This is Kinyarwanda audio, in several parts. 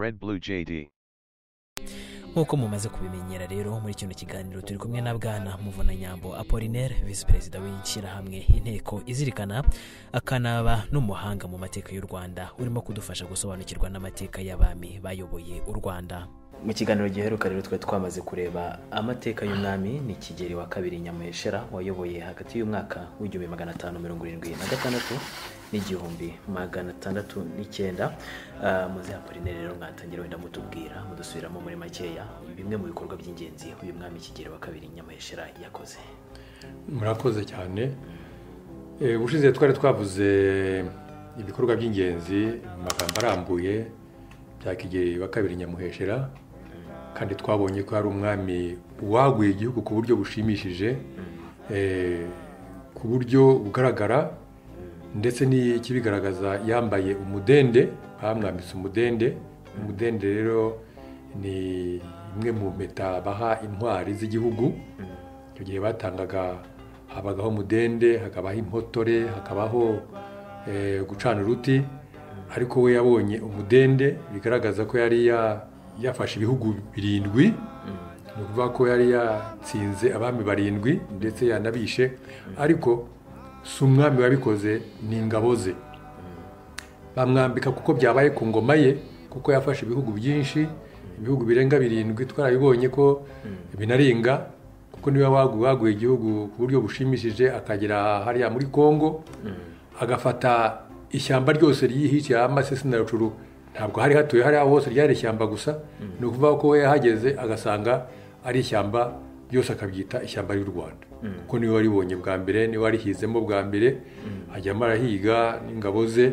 Red Blue JD. nk'uko mumaze kubimenyera rero muri kino kiganiro turi kumwe na bwana muvunanyambo apolinere visi perezida w'ishyirahamwe inteko izirikana akanaba n'umuhanga mu mateka y'u rwanda urimo kudufasha gusobanukirwa n'amateka y'abami bayoboye u rwanda mu kiganiro giheruka rero twari twamaze kureba amateka y'umwami ni kigeri wa kabiri nyamuheshera wayoboye hagati y'umwaka w'igihumbi magana atanu mirongo irindwi na gatandatu n'igihumbi magana atandatu n'icyenda Ah, muze apolineri rero mwatangira wenda mutubwira mudusubiramo muri makeya bimwe mu bikorwa by'ingenzi uyu mwami kigeri wa kabiri nyamuheshera yakoze murakoze cyane Eh, ubushize twari twavuze ibikorwa by'ingenzi mu magambo arambuye bya kigeli wa kabiri nyamuheshera kandi twabonye ko ari umwami waguye igihugu ku buryo bushimishije eh, ku buryo bugaragara ndetse n'ikibigaragaza yambaye umudende bamwambitse umudende umudende rero ni imwe mu mpeta baha intwari z'igihugu icyo gihe batangaga habagaho umudende hakabaho impotore hakabaho eh, gucana uruti ariko we yabonye umudende bigaragaza ko yari ya- yafashe ibihugu birindwi ni ukuvuga ko yari yatsinze abami barindwi ndetse yanabishe ariko si umwami wabikoze ni ingabo ze bamwambika kuko byabaye ku ngoma ye kuko yafashe ibihugu byinshi ibihugu birenga birindwi twarabibonye ko binaringa kuko niwe wagu- waguye igihugu ku buryo bushimishije akagera hariya muri kongo agafata ishyamba ryose ryihishe amasesi na rucuru ntabwo hari hatuye hariya hose ryari ishyamba gusa ni ukuvuga ko we yahageze agasanga ari ishyamba byose akabyita ishyamba ry'u rwanda kuko niwe waribonye bwa mbere niwe warihizemo bwa mbere ajyamo arahiga n'ingabo ze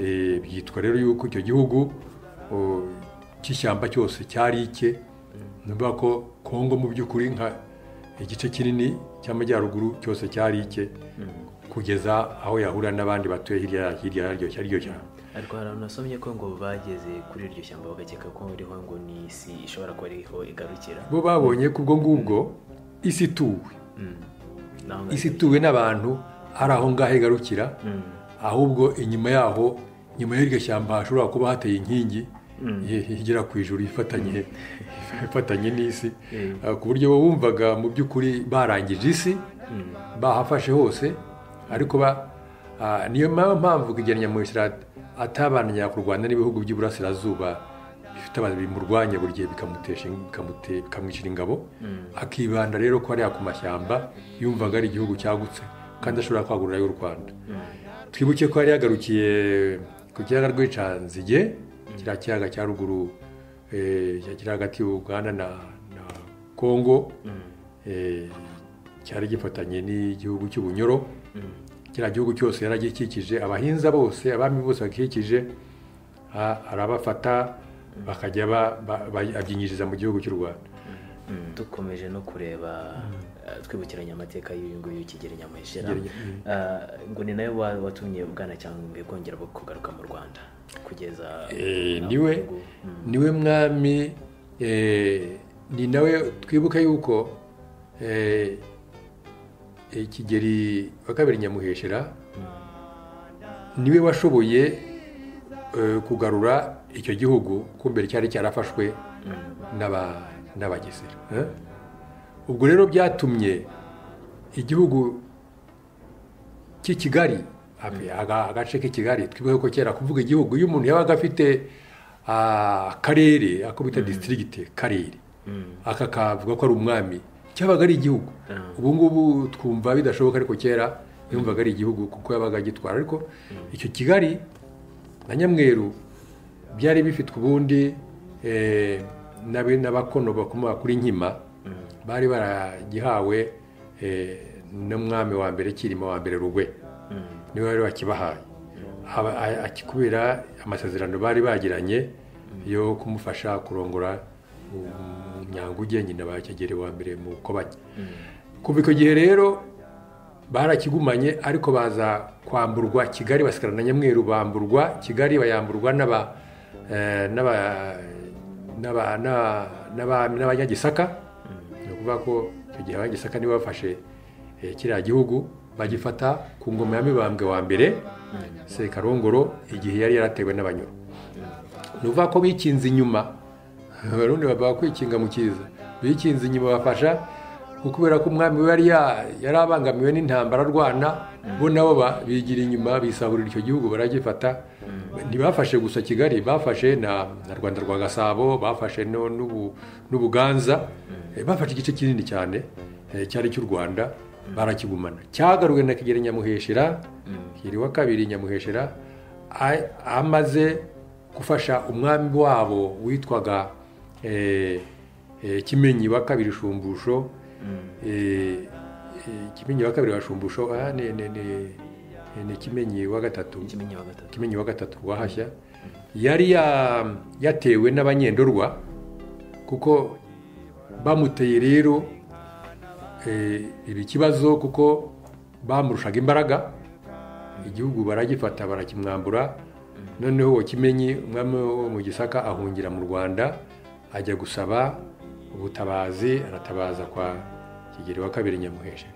Eh, byitwa rero yuko icyo gihugu o, cy'ishyamba cyose cyari ike ni ukuvuga ko kongo mu by'ukuri nka igice kinini cy'amajyaruguru cyose cyari ike kugeza aho yahura n'abandi batuye hirya hirya yaryo yaryo cyane ariko hari ahantu nasomye ko ngo bageze kuri iryo shyamba bagakeka ko riho ngo ni isi ishobora kuba riho igarukira bo babonye ko ubwo ngubwo isi ituwe Naho ngaho isi ituwe n'abantu ari aho ngaho igarukira ahubwo inyuma yaho inyuma y'iryo shyamba hashobora kuba hateye inkingi i- igera ku ijuru ifatanye ifatanye n'isi Eh, ku buryo bumvaga mu by'ukuri barangije isi bahafashe hose ariko ba ah, niyo ma- mpamvu kugeranya mu atabanira ku Rwanda n'ibihugu by'iburasirazuba bifite abantu bimurwanya buri gihe bikamutesha bikamute- bikamwicira ingabo akibanda rero ko hariya ku mashyamba yumvaga ari igihugu cyagutse kandi ashobora kwagurira y'u Rwanda twibuke ko yari yagarukiye ku kiyaga rw'icanzige kiriya kiyaga cya ruguru eh, kiri hagati y'ubuganda na, na kongo eh, cyari gifatanye n'igihugu cy'ubunyoro kiriya gihugu cyose yaragikikije abahinza bose abami bose bakikije a- arabafata bakajya ba- ba- ba- abyinjiriza mu gihugu cy'u rwanda dukomeje no kureba eh, twibukiranya amateka y'uyu nguyu kigeri nyamuheshera Kigeli- Eh, ngo ni nayo wa- watumye bwanacyambwe bwongera bwo kugaruka mu rwanda kugeza Eh, na niwe ubu ngubu. Mm. niwe mwami eh, ni nawe twibuka yuko eh, eh, kigeri wa kabiri nyamuheshera niwe washoboye eh, kugarura icyo gihugu ko mbere cyari cyarafashwe n'aba- n'abagesera eh? ubwo rero byatumye igihugu cy'i Kigali aga- agace k'i Kigali twibuke ko kera kuvuga igihugu iyo umuntu yabaga afite ah, akarere ako bita disitirigite karere aka kavuga ko ari umwami cyabaga ari igihugu ubu ngubu twumva bidashoboka ariko kera yumvaga ari igihugu kuko yabaga agitwara ariko icyo Kigali na Nyamweru byari bifitwe ubundi eh, n'abe- n'abakono bakomoka kuri nkima bari baragihawe eh, n'umwami wa mbere kirima wa mbere rugwe niwe wari wakibahaye Aba- a- a- kubera amasezerano bari bagiranye yo kumufasha kurongora nyanguge nyina ba kigeli wa mbere mu kobanya kuva icyo gihe rero barakigumanye ariko baza kwamburwa kigali basigara na nyamweru bamburwa kigali bayamburwa n'aba eh, n'aba- n'aba- n'aba- n'aba- n'abanyagisaka ni ukuvuga ko icyo gihe abanyagisaka nibo bafashe eh, kiriya gihugu bagifata ku ngoma ya mibambwe wa mbere sekarongoro igihe yari yaratewe n'abanyoro ni ukuvuga ko bikinze inyuma abarundi bavuga kwikinga mu cyiza bikinze inyuma bafasha kubera ko umwami we yari abangamiwe n'intambara arwana bo nabo bigira inyuma bisahurira icyo gihugu baragifata ntibafashe gusa kigali bafashe na rwanda rwa gasabo bafashe n'ubuganza bafashe igice kinini cyane cyari cy'u rwanda barakigumana cyagaruwe na kigeli nyamuheshera kigeli wa kabiri nyamuheshera amaze gufasha umwami wabo witwaga kimenyi wa kabiri shumbusho kimenyi wa kabiri wa shumbusho ni kimenyi wa gatatu kimenyi wa gatatu wahashya yari yatewe n'abanyendorwa kuko bamuteye rero ibi kibazo kuko bamurushaga imbaraga igihugu baragifata barakimwambura noneho kimenyi umwami wo mu gisaka ahungira mu rwanda ajya gusaba ubutabazi aratabaza kwa kigeli wa kabiri nyamuheshera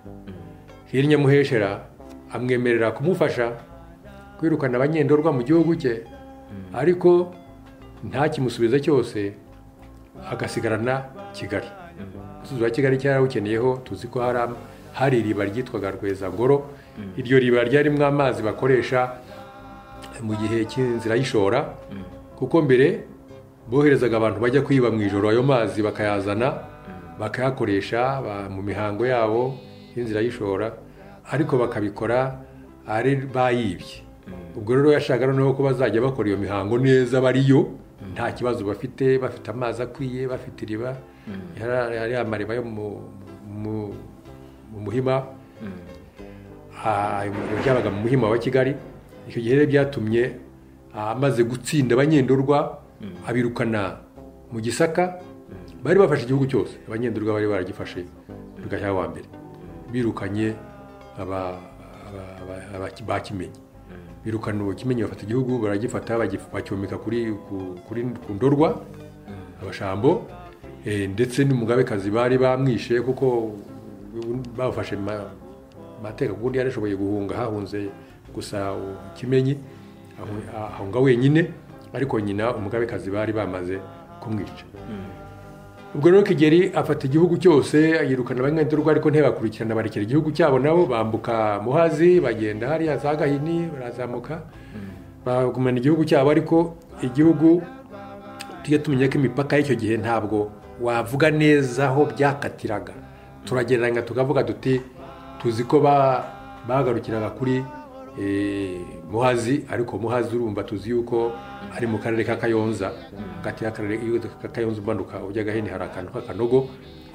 kigeli nyamuheshera amwemerera kumufasha kwirukana abanyendorwa mu gihugu cye ariko ntakimusubize cyose agasigarana kigali umusozi wa kigali cyarawukeneyeho tuzi ko hari iriba ryitwaga rwezangoro iryo riba ryarimo amazi bakoresha mu gihe cy'inzira y'ishora kuko mbere boherezaga abantu bajya kwiba mu ijoro ayo mazi bakayazana bakayakoresha mu mihango yabo y'inzira y'ishora ariko bakabikora ari bayibye ubwo rero yashaka noneho ko bazajya bakora iyo mihango neza bariyo nta kibazo bafite bafite amazi akwiye bafite iriba hari amariba yo mu muhima byabaga mu muhima wa kigali icyo gihe rero byatumye amaze gutsinda abanyendorwa abirukana mu gisaka bari bafashe igihugu cyose abanyendorwa bari baragifashe bigashya wa mbere birukanye bakimenye birukana uwo kimenyi bafata igihugu baragifata bacyomeka ku ndorwa abashambo ndetse n'umugabekazi bari bamwishe kuko bafashe amateka ku buryo yarishoboye guhunga hahunze gusa kimenyi ahunga wenyine ariko nyina umugabekazi bari bamaze kumwica ubwo rero kigeri afata igihugu cyose yirukana abanyendorwa ariko ntibakurikirana barekera igihugu cyabo nabo bambuka muhazi bagenda hariya za gahini barazamuka bagumana igihugu cyabo ariko igihugu tujya tumenya ko imipaka y'icyo gihe ntabwo wavuga neza aho byakatiraga turagereranya tukavuga duti tuzi ko bagarukiraga kuri muhazi ariko muhazi urumva tuzi yuko ari mu karere ka kayonza hagati y'akarere ka kayonza umanuka ujya agahini hari akantu k'akanogo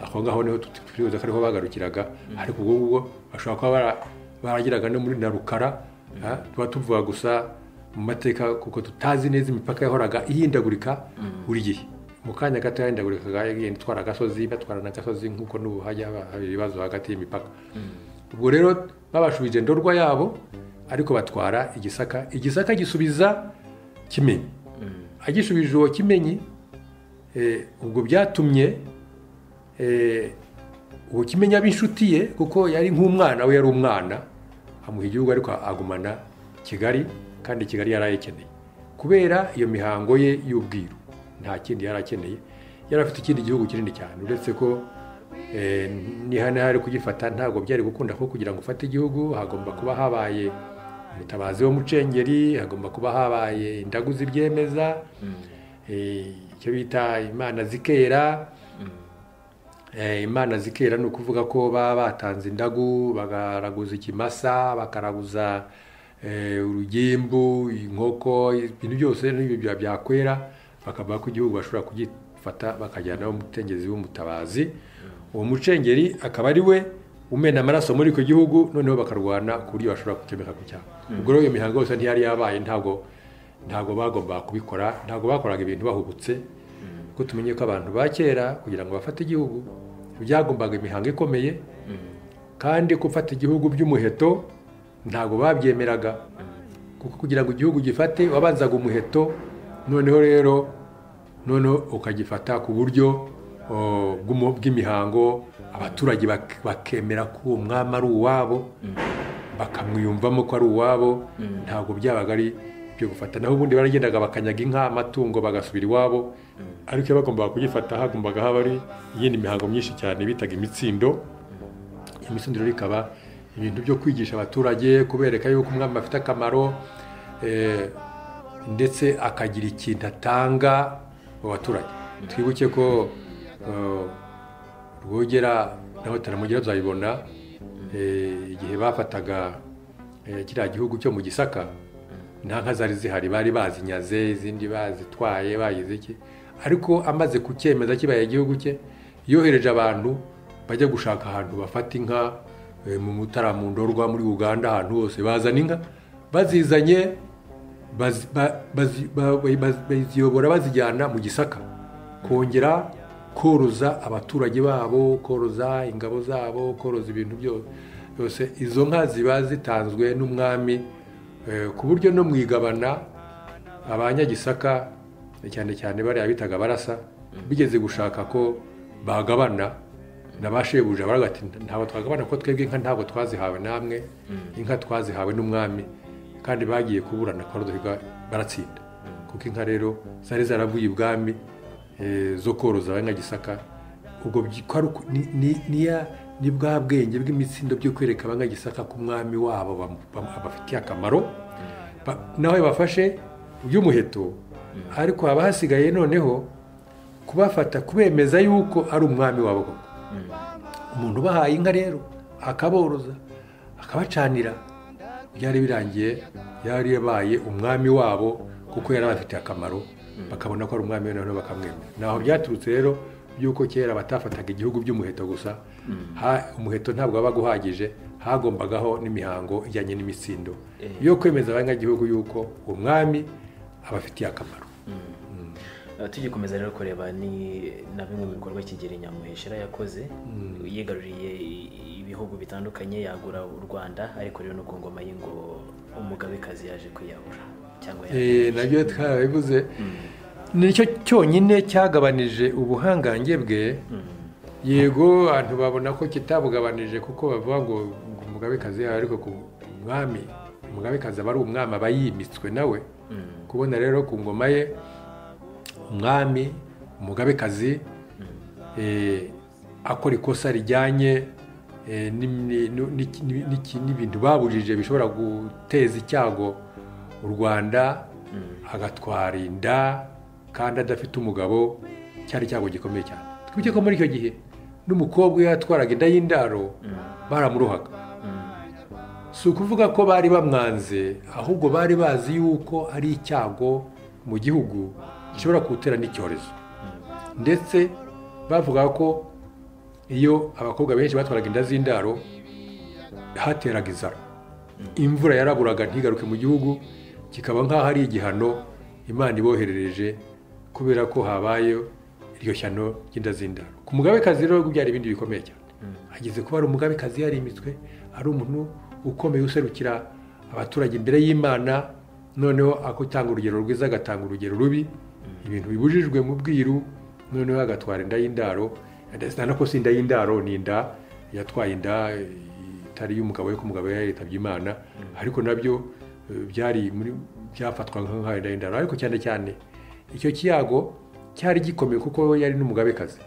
aho ngaho niho turibuze ko ariho bagarukiraga ariko ubwo ngubwo bashobora kuba baragiraga no muri na rukara tuba tuvuga gusa mu mateka kuko tutazi neza imipaka yahoraga ihindagurika buri gihe mu kanya gato yahindagurikaga yagenda itwara agasozi batwarana agasozi nk'uko n'ubu hajya haba ibibazo hagati y'imipaka ubwo rero babashubije indorwa yabo ariko batwara igisaka igisaka gisubiza kimenyi agishubije uwo kimenyi ubwo byatumye uwo kimenyi aba inshuti ye kuko yari nk'umwana we yari umwana amuha igihugu ariko agumana kigali kandi kigali yari ayikeneye kubera iyo mihango ye y'ubwiru nta kindi yari akeneye yari afite ikindi gihugu kinini cyane uretse ko ari kugifata ntabwo byari gukunda ko kugira ngo ufate igihugu hagomba kuba habaye umutabazi wo mucengeri hagomba kuba habaye indagu zibyemeza icyo bita imana zikera imana zikera ni ukuvuga ko baba batanze indagu bakaraguza ikimasa bakaraguza urugimbu inkoko ibintu byose n'ibyo byakwera bakavuga ko igihugu bashobora kugifata bakajyanaho umutengezi w'umutabazi uwo mucengeri akaba ari we umena amaraso muri icyo gihugu noneho bakarwana ku buryo bashobora gukemeka ku cyaha ubwo rero iyo mihango yose ntiyari yabaye ntabwo ntabwo bagombaga kubikora ntabwo bakoraga ibintu bahubutse kuko tumenye ko abantu ba kera kugira ngo bafate igihugu byagombaga imihango ikomeye kandi gufata igihugu by'umuheto ntabwo babyemeraga kuko kugira ngo igihugu gifate wabanzaga umuheto noneho rero noneho ukagifata ku buryo bw'imihango abaturage bakemera ko uwo mwami ari uwabo bakamwiyumvamo ko ari uwabo ntabwo byabaga ari byo gufata naho ubundi baragendaga bakanyaga inka amatungo bagasubira iwabo ariko iyo bagombaga kuyifata hagombaga haba ari iyindi mihango myinshi cyane bitaga imitsindo iyo mitsindiro ikaba ibintu byo kwigisha abaturage kubereka yuko umwami afite akamaro eh, ndetse akagira ikintu atanga mu baturage twibuke ko eh, rwogera nawe taramugira tuzabibona eh, igihe bafataga eh, kiriya gihugu cyo mu gisaka nta nka zari zihari bari bazinyaze izindi bazitwaye bagize iki ariko amaze kucyemeza kibaye igihugu cye yohereje abantu bajya gushaka ahantu bafata inka mu mutara mu ndorwa muri uganda ahantu hose bazana inka bazizanye baziyobora bazijyana mu gisaka kongera koroza abaturage babo koroza ingabo zabo koroza ibintu byose izo nka ziba zitanzwe n'umwami ku buryo no mu igabana abanyagisaka cyane cyane bariya bitaga barasa bigeze gushaka ko bagabana nabashebuja baragati ntabwo twagabana ko twebwe inka ntabwo twazihawe namwe inka twazihawe n'umwami kandi bagiye kuburana koroherwa baratsinda kuko inka rero zari zaravuye ibwami zo koroza abanyagisaka ubwo ni bwa bwenge bw'imitsindo byo kwereka abanyagisaka ko umwami wabo bafitiye akamaro nawe bafashe by'umuheto ariko haba hasigaye noneho kubafata kubemeza yuko ari umwami wabo koko umuntu ubahaye inka rero akaboroza akabacanira byari birangiye yari yabaye umwami wabo kuko yari abafitiye akamaro bakabona ko ari umwami noneho bakamwemera ntaho byaturutse rero by'uko kera batafataga igihugu by'umuheto gusa umuheto ntabwo wabaga uhagije hagombagaho n'imihango ijyanye n'imitsindo yo kwemeza abanyagihugu yuko umwami abafitiye akamaro tugikomeza rero kureba ni na bimwe mu bikorwa kigeli nyamuheshera yakoze yigaruriye ibihugu bitandukanye yagura u rwanda ariko rero no ku ngoma ye ngo umugabekazi yaje kwiyahura cyangwa nabyo twarabivuze nicyo cyonyine cyagabanije ubuhangange bwe yego abantu babona ko kitabugabanije kuko bavuga ngo umugabekazi yawe ariko ku mwami umugabekazi aba ari umwami aba yimitswe nawe kubona rero ku ngoma ye umwami umugabekazi akora ikosa rijyanye n'ibintu babujije bishobora guteza icyago u rwanda agatwara inda kandi adafite umugabo cyari icyago gikomeye cyane twibuke ko muri icyo gihe n'umukobwa iyo yatwaraga inda y'indaro baramuruhaga si ukuvuga ko bari bamwanze ahubwo bari bazi yuko ari icyago mu gihugu gishobora kuwutera n'icyorezo ndetse bavuga ko iyo abakobwa benshi batwaraga inda z'indaro hateraga inzara imvura yaraburaga ntigaruke mu gihugu kikaba nk'aho ari igihano imana iboherereje kubera ko habaye iryo shyano ry'inda z'indaro ku mugabekazi rero byari ibindi bikomeye cyane ageze kuba ari umugabekazi yarimitwe ari umuntu ukomeye userukira abaturage imbere y'imana noneho akutanga urugero rwiza agatanga urugero rubi ibintu bibujijwe mu bwiru noneho agatwara inda y'indaro ndetse ko si inda y'indaro ni inda yatwaye inda itari iy'umugabo we ko umugabo we yitabye imana ariko nabyo byari byafatwa nk'aho inda y'indaro ariko cyane cyane icyo kiyago cyari gikomeye kuko yari n'umugabekazi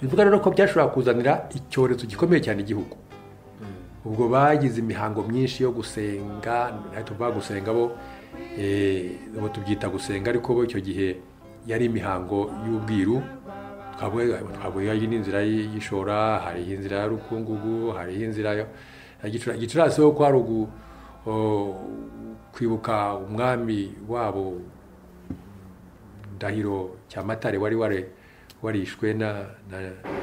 bivuga rero ko byashobora kuzanira icyorezo gikomeye cyane igihugu ubwo bagize imihango myinshi yo gusenga tuvuga gusenga bo bo tubyita gusenga ariko bo icyo gihe yari imihango y'ubwiru twavuga n'inzira y'ishora hari inzira ya rukungugu hari inzira ya gicurasi ho kwa rugu kwibuka umwami wabo ndahiro cyamatare wari warishwe na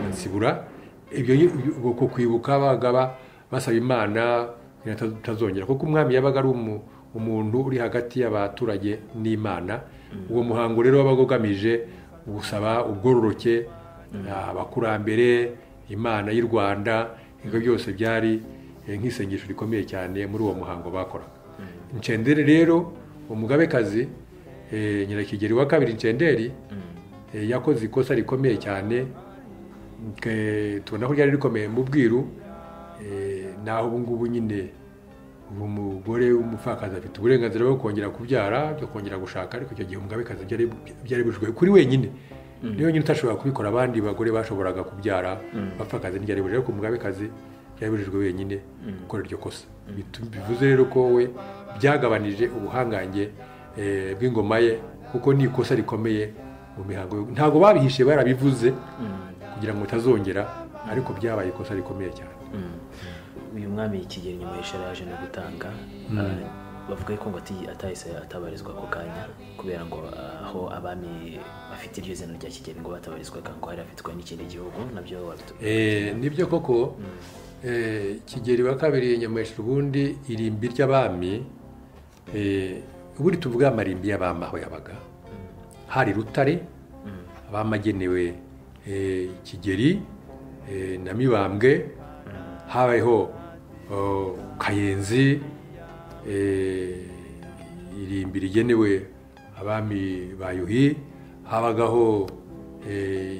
nsibura ibyo kwibuka bagaba basaba imana tutazongera kuko umwami yabaga ari umuntu uri hagati y'abaturage n'imana uwo muhango rero wabaga ugamije gusaba ubwororoke abakurambere imana y'u rwanda ibyo byose byari nk'isengesho rikomeye cyane muri uwo muhango bakoraga ncenderi rero umugabekazi nyirakigeri wa kabiri ncenderi yakoze ikosa rikomeye cyane tubona ko ryari rikomeye mu bwiru naho ubu ngubu nyine ubu umugore w'umupfakazi afite uburenganzira bwo kongera kubyara akongera gushaka ariko icyo gihe umugabekazi byari byari bibujijwe kuri wenyine niyo nyine utashobora kubikora abandi bagore bashoboraga kubyara bapfakazi ntibyari bibujijwe ariko umugabekazi byari bibujijwe wenyine gukora iryo kosa Bitu- bivuze rero ko we byagabanije ubuhangange eh, bw'ingoma ye kuko ni ikosa rikomeye mu mihango yo- ntabwo babihishe barabivuze kugira ngo bitazongera ariko byabaye ikosa rikomeye cyane uyu mwami kigeli nyuma y'ishara yaje no gutanga Ah, bavuga ko ngo ati- atahise atabarizwa ako kanya kubera ngo ah, aho abami bafite iryo zina rya kigeli ngo batabarizwaga ngo hari afitwe n'ikindi gihugu nabyo wabitu- Eh, nibyo koko eh, kigeli wa kabiri nyamuheshera ubundi irimbi ry'abami eh, ubundi tuvuga amarimbi y'abami aho yabaga hari rutare abami agenewe eh, kigeri eh, na mibambwe habayeho oh, kayenzi eh, irimbi rigenewe abami ba yuhi habagaho eh,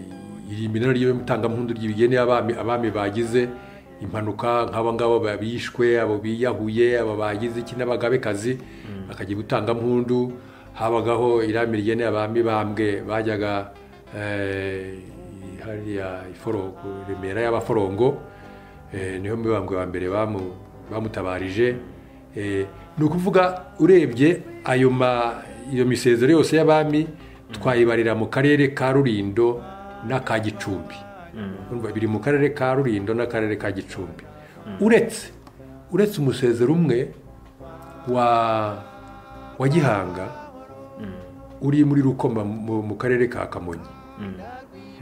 irimbi naryo ry'itangampundu ry'ibigenewe abami abami bagize impanuka nk'aba ngabo bishwe abo biyahuye abo bagize iki n'abagabekazi bakajya gutangampundu habagaho irami rigenewe abami bambwe bajyaga eh, hariya iforo ku remera y'abaforongo Eh, niho mibambwe wa mbere bamu- bamutabarije Eh, ni ukuvuga urebye ayo ma iyo misezero yose y'abami twayibarira mu karere ka rurindo n'aka gicumbi Urumva, biri mu karere ka rurindo n'akarere ka gicumbi uretse uretse umusezero umwe wa wa gihanga uri muri rukoma mu mu karere ka kamonyi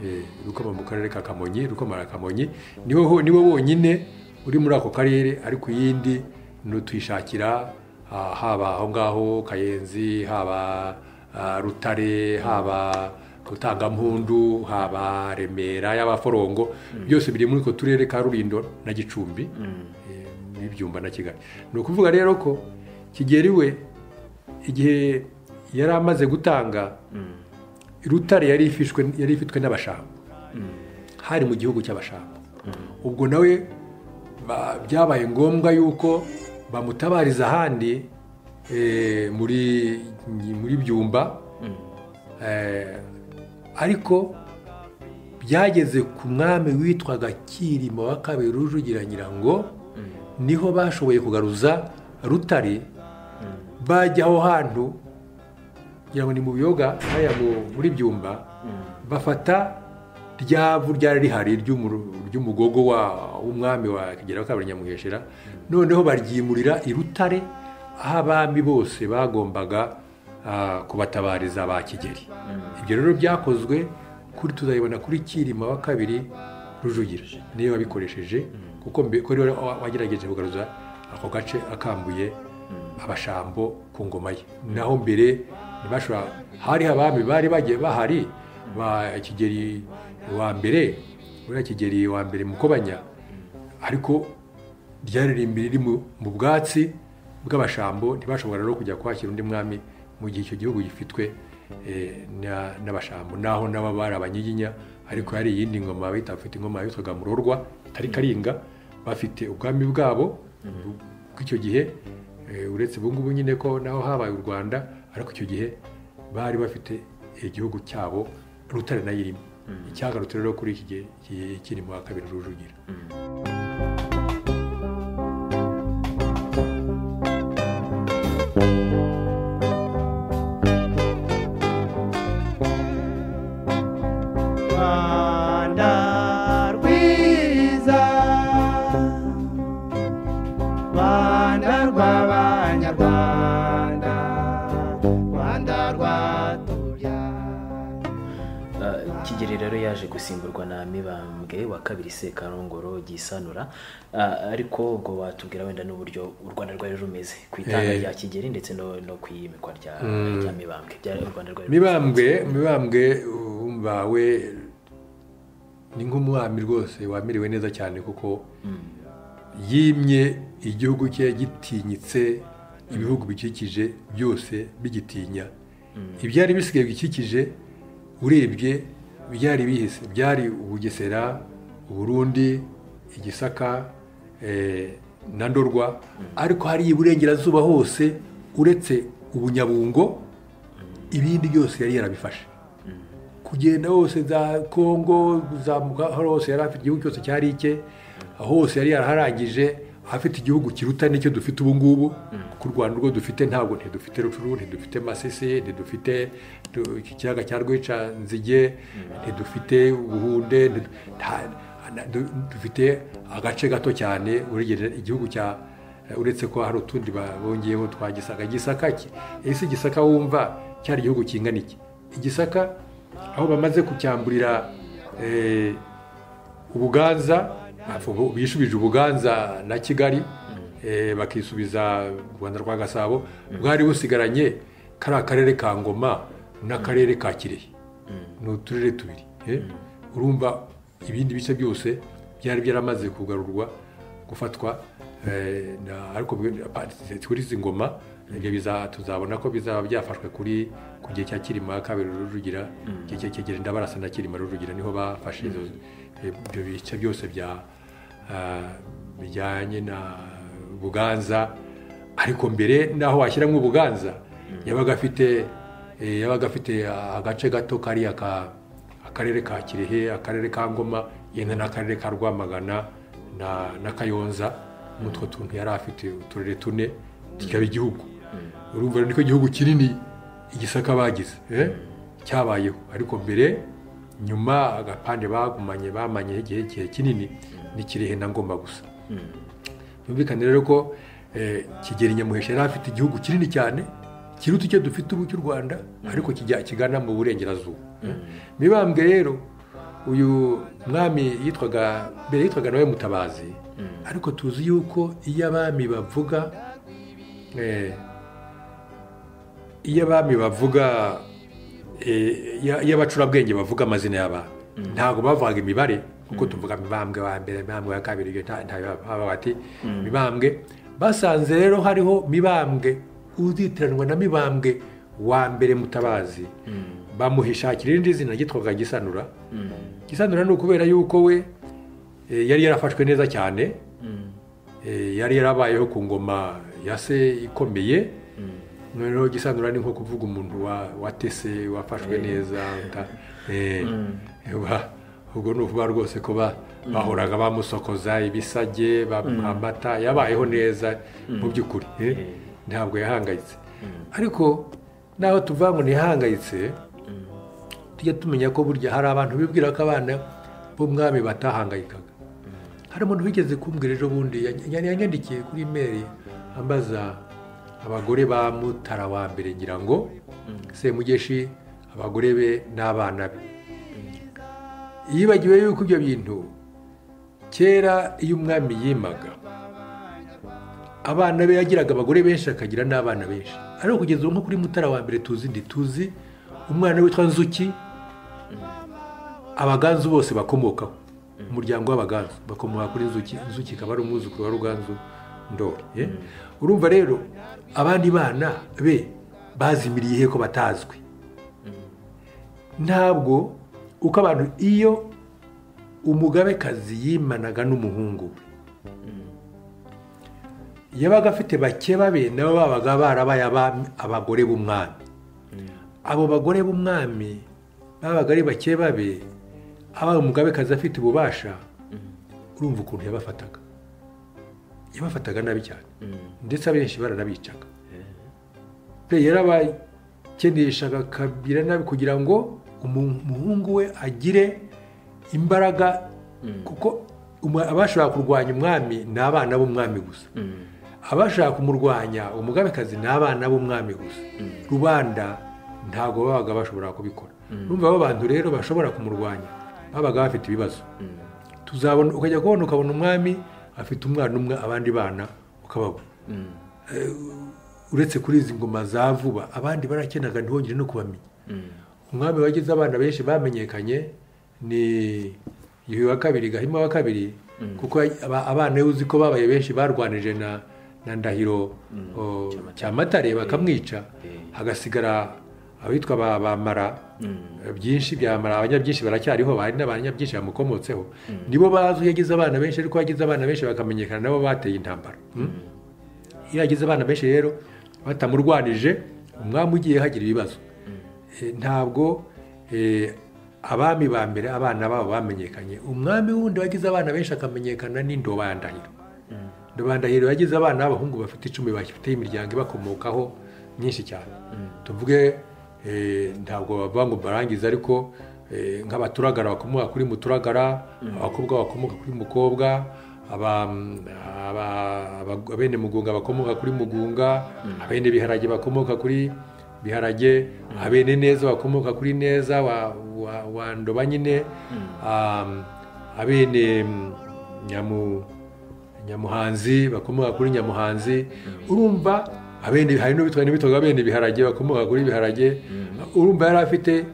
Eh, rukoma mu karere ka kamonyi rukoma na kamonyi niwe ho- niwe wonyine uri muri ako karere ariko iyindi ni utuyishakira ah, haba aho ngaho kayenzi haba ah, rutare haba rutangampundu haba remera y'abaforongo byose biri muri utwo turere ka rurindo na gicumbi eh, n'ibyumba na kigali ni ukuvuga rero ko kigeri we igihe yari amaze gutanga rutare yari ifishwe yari ifitwe n'abashambo hari mu gihugu cy'abashambo ubwo nawe ba- byabaye ngombwa yuko bamutabariza ahandi eh, muri muri byumba Eh, ariko byageze ku mwami witwaga kirima wa kabiri rujugira nyirango niho bashoboye kugaruza rutare bajya aho hantu kugira ngo ni mu biyoga hariya mu- muri byumba bafata ryavu ryari rihari ry'umuru- ry'umugogo wa- w'umwami wa kigera wa kabiri nyamuheshera noneho baryimurira i rutare aho abami bose bagombaga ah, kubatabariza ba kigeri ibyo rero byakozwe kuri tuzabibona kuri kirima wa kabiri rujugira niyo wabikoresheje kuko mbe- ko rero wa- wagerageje kugaruza ako gace akambuye abashambo ku ngoma ye naho mbere ntibashobora hari abami bari bagiye bahari ba kigeri wa mbere uriya kigeri wa mbere mukobanya ariko ryaririmbi riri mu mu bwatsi bw'abashambo ntibashobora rero kujya kwakira undi mwami mu gihe icyo gihugu gifitwe eh, na- n'abashambo naho naba bari abanyiginya ariko hari iyindi ngoma bita bafite ingoma yitwaga murorwa itari karinga bafite ubwami bwabo bw'icyo gihe eh, uretse ubu ngubu nyine ko naho habaye u rwanda ariko icyo gihe bari bafite igihugu cyabo rutare nayo irimo icyagarutse rero kuri iki gihe ki- kiri mu wa kabiri rujugira rwanda rwiza rwanda rw'abanyarwanda rwanda rwatubyaye Ah, kigeli rero yaje gusimburwa na mibambwe wa kabiri sekarongoro gisanura Ah, ariko ngo watubwira wenda n'uburyo u rwanda rwari rumeze ku itanga Eh. rya kigeli ndetse no, no ku iyimikwa rya, rya mibambwe byari u rwanda rwari mibambwe mibambwe wumva we ni nk'umwami rwose wamerewe neza cyane kuko yimye igihugu cye gitinyitse ibihugu bikikije byose bigitinya ibyari bisigaye bikikije urebye byari bihise byari ubugesera uburundi igisaka eh, na ndorwa ariko hariya iburengerazuba hose uretse ubunyabungo ibindi byose yari yarabifashe kugenda hose za kongo kuzamuka aho hose yari afite igihugu cyose cyari icye aho hose yari yaraharangije afite igihugu kiruta n'icyo dufite ubu ngubu ku rwanda urwo dufite ntabwo ntidufite rucuru ntidufite masisi ntidufite du- iki kiyaga cya rwica nzige ntidufite ubuhunde ntidu- nta- na- du- dufite agace gato cyane urigera igihugu cya uretse ko hari utundi ba- bongeyeho twa gisaka gisaka ki- ese gisaka wumva cyari igihugu kingana iki igisaka aho bamaze kucyamburira eh, ubuganza afu- bishubije ubuganza na kigali eh, bakisubiza u rwanda rwa gasabo bwari busigaranye kariya karere ka ngoma n'akarere ka kirehe ni uturere tubiri eh. urumva ibindi bice byose byari byaramaze kugarurwa gufatwa eh, na- ariko bwe- pa- kuri izi ngoma ibyo biza- tuzabona ko bizaba byafashwe kuri ku gihe cya kirima kabiri rujugira igihe cya kigera ndabarasa na kirima rujugira niho bafashe izo ibyo bice byose bya ah, bijyanye na buganza ariko mbere naho washyiramo ubuganza yabaga afite eh, yabaga afite ah, agace gato kariya ka akarere ka kirehe akarere ka ngoma yenda n'akarere ka rwamagana na na kayonza muri utwo tuntu yari afite uturere tune kikaba igihugu urumva rero niko igihugu kinini igisaka bagize eh, cyabayeho ariko mbere nyuma agapande bagumanye bamanyeho igihe igihe kinini ni kirehe na ngoma gusa byumvikane rero ko eh, kigeli nyamuhesha yari afite igihugu kinini cyane kiruta icyo dufite ubu cy'u rwanda ariko kijya kigana mu burengerazuba mibambwe rero uyu mwami yitwaga mbere yitwaga nawe mutabazi ariko tuzi yuko iyo abami bavuga eh, iyo abami bavuga eh, iyo iyo abacurabwenge bavuga amazina y'abami ntabwo bavugaga imibare kuko tuvuga mibambwe wa mbere mibambwe wa kabiri ibyo nta nta baba bati mibambwe basanze rero hariho mibambwe uzitiranwa na mibambwe wa mbere mutabazi bamuhishakira irindi zina ryitwaga gisanura gisanura ni ukubera yuko we eh, yari yarafashwe neza cyane Eh, yari yarabayeho ku ngoma ya se ikomeye noneho gisanura ni nko kuvuga umuntu wa- watese wafashwe neza uta- eh, wa- ubwo ni ukuvuga rwose ko ba- bahoraga bamusokoza ibisage bamuha amata yabayeho neza mu by'ukuri eh, ntabwo yahangayitse ariko naho tuvuga ngo ntihangayitse tujya tumenya ko burya hari abantu bibwira ko abana b'umwami batahangayikaga hari umuntu wigeze kumbwira ejo bundi yany- yany- yanyandikiye kuri imeri ambaza abagore ba mutara wa mbere ngira ngo semugeshi abagore be n'abana be yibagiwe yuko ibyo bintu kera iyo umwami yimaga abana be yagiraga abagore benshi akagira n'abana benshi ariko kugeza ubu nko kuri mutara wa mbere tuzi ndi tuzi umwana witwa nzuki abaganzu bose bakomokaho umuryango w'abaganzu bakomoka kuri nzuki nzuki ikaba ari umwuzukuru wa ruganzu ndori eh? urumva rero abandi bana be bazimiriye he ko batazwi ntabwo uko abantu iyo umugabekazi yimanaga n'umuhungu we yabaga afite bake babe nabo babaga barabaye abami- abagore b'umwami abo bagore b'umwami babaga ari bake babe abaye umugabekazi afite ububasha urumva ukuntu yabafataga yabafataga nabi cyane ndetse abenshi baranabicaga pe yarabakeneshaga kabira nabi kugira ngo umu- umuhungu we agire imbaraga kuko umu- abashobora kurwanya umwami ni abana b'umwami gusa abashaka kumurwanya umugabekazi ni abana b'umwami gusa rubanda ntabwo babaga bashobora kubikora urumva abo bantu rero bashobora kumurwanya babaga bafite ibibazo tuzabona ukajya kubona ukabona umwami afite umwana umwe abandi bana ukababura uretse kuri izi ngoma za vuba abandi barakenaga ntihongere no kubamenya umwami wagize abana benshi bamenyekanye ni yuhi wa kabiri gahima wa kabiri kuko aba- abana iyo uzi ko babaye benshi barwanije na na ndahiro o, cyamatare bakamwica hagasigara abitwa ba ba mara byinshi bya mara abanyabyinshi baracyariho hari n'abanyabyinshi bamukomotseho nibo bazi iyo agize abana benshi ariko iyo agize abana benshi bakamenyekana nabo bateye intambara Mm. iyo agize abana benshi rero batamurwanije umwami ugiye hagira ibibazo Eh, ntabwo eh, abami ba mbere abana babo bamenyekanye umwami wundi wagize abana benshi akamenyekana ni ndobandahiro ndobandahiro yagize abana b'abahungu bafite icumi bafite imiryango ibakomokaho myinshi cyane tuvuge eh, ntabwo bavuga ngo barangiza ariko eh, nk'abaturagara bakomoka kuri muturagara abakobwa bakomoka kuri mukobwa aba- aba- aba- abene mugunga bakomoka kuri mugunga abene biharage bakomoka kuri biharage abene neza bakomoka kuri neza wa- wa- wa ndoba nyine um, abene mm, nyamu nyamuhanzi bakomoka kuri nyamuhanzi urumva abene hari n'ubitwa n'ibitwaga bene biharage bakomoka kuri biharage urumva yari afite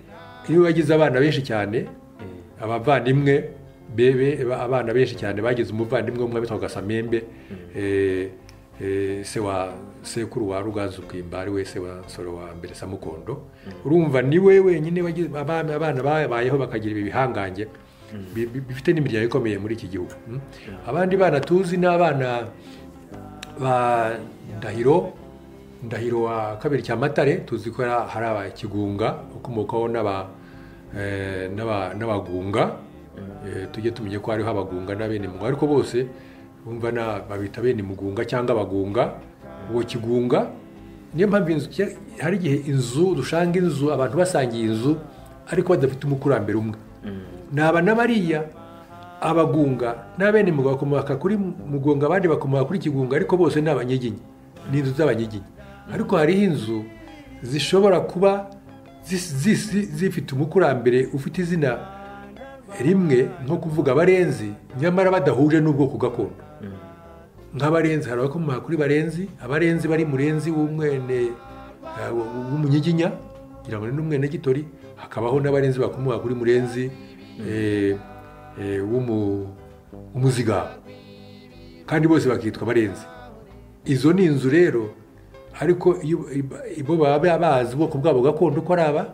iyo yagize abana benshi cyane abavandimwe bebe ba- abana benshi cyane bagize umuvandimwe umwe witwaga samembe eh, eh, se wa sekuru wa ruganzu bwimba ari we se wa nsoro wa mbere samukondo urumva ni we wenyine wagize abana abana babayeho bakagira ibi bihangange bi- bi- bifite n'imiryango ikomeye muri iki gihugu mm? abandi bana tuzi ni abana ba ndahiro ndahiro wa kabiri cyamatare tuzi ko hari- hari abakigunga ukomokaho n'aba- eh, n'aba- n'abagunga Eh, tujye tumenye ko hariho abagunga na bene mugunga ariko bose bumva na- babita bene mugunga cyangwa abagunga uwo kigunga niyo mpamvu inzu ke- hari igihe inzu dushanga inzu abantu basangiye inzu ariko badafite umukurambere umwe naba n'abariya abagunga n'abene mugunga bakomoka kuri mugunga abandi bakomoka kuri kigunga ariko bose ni abanyiginya ni inzu z'abanyiginya ariko hariho inzu zishobora kuba zis- zis- zifite umukurambere ufite izina rimwe nko kuvuga abarenzi nyamara badahuje n'ubwoko gakondo nk'abarenzi hari abakomoka kuri barenzi abarenzi bari murenzi w'umwene eh, w- w'umunyiginya kugira ngo ni n'umwene gitori hakabaho n'abarenzi bakomoka kuri murenzi eh, eh, w'umu- w'umuzigaba kandi bose bakitwa abarenzi izo ni inzu rero ariko iyo iba- ibo baba bazi ubwoko bwabo gakondo ko ari aba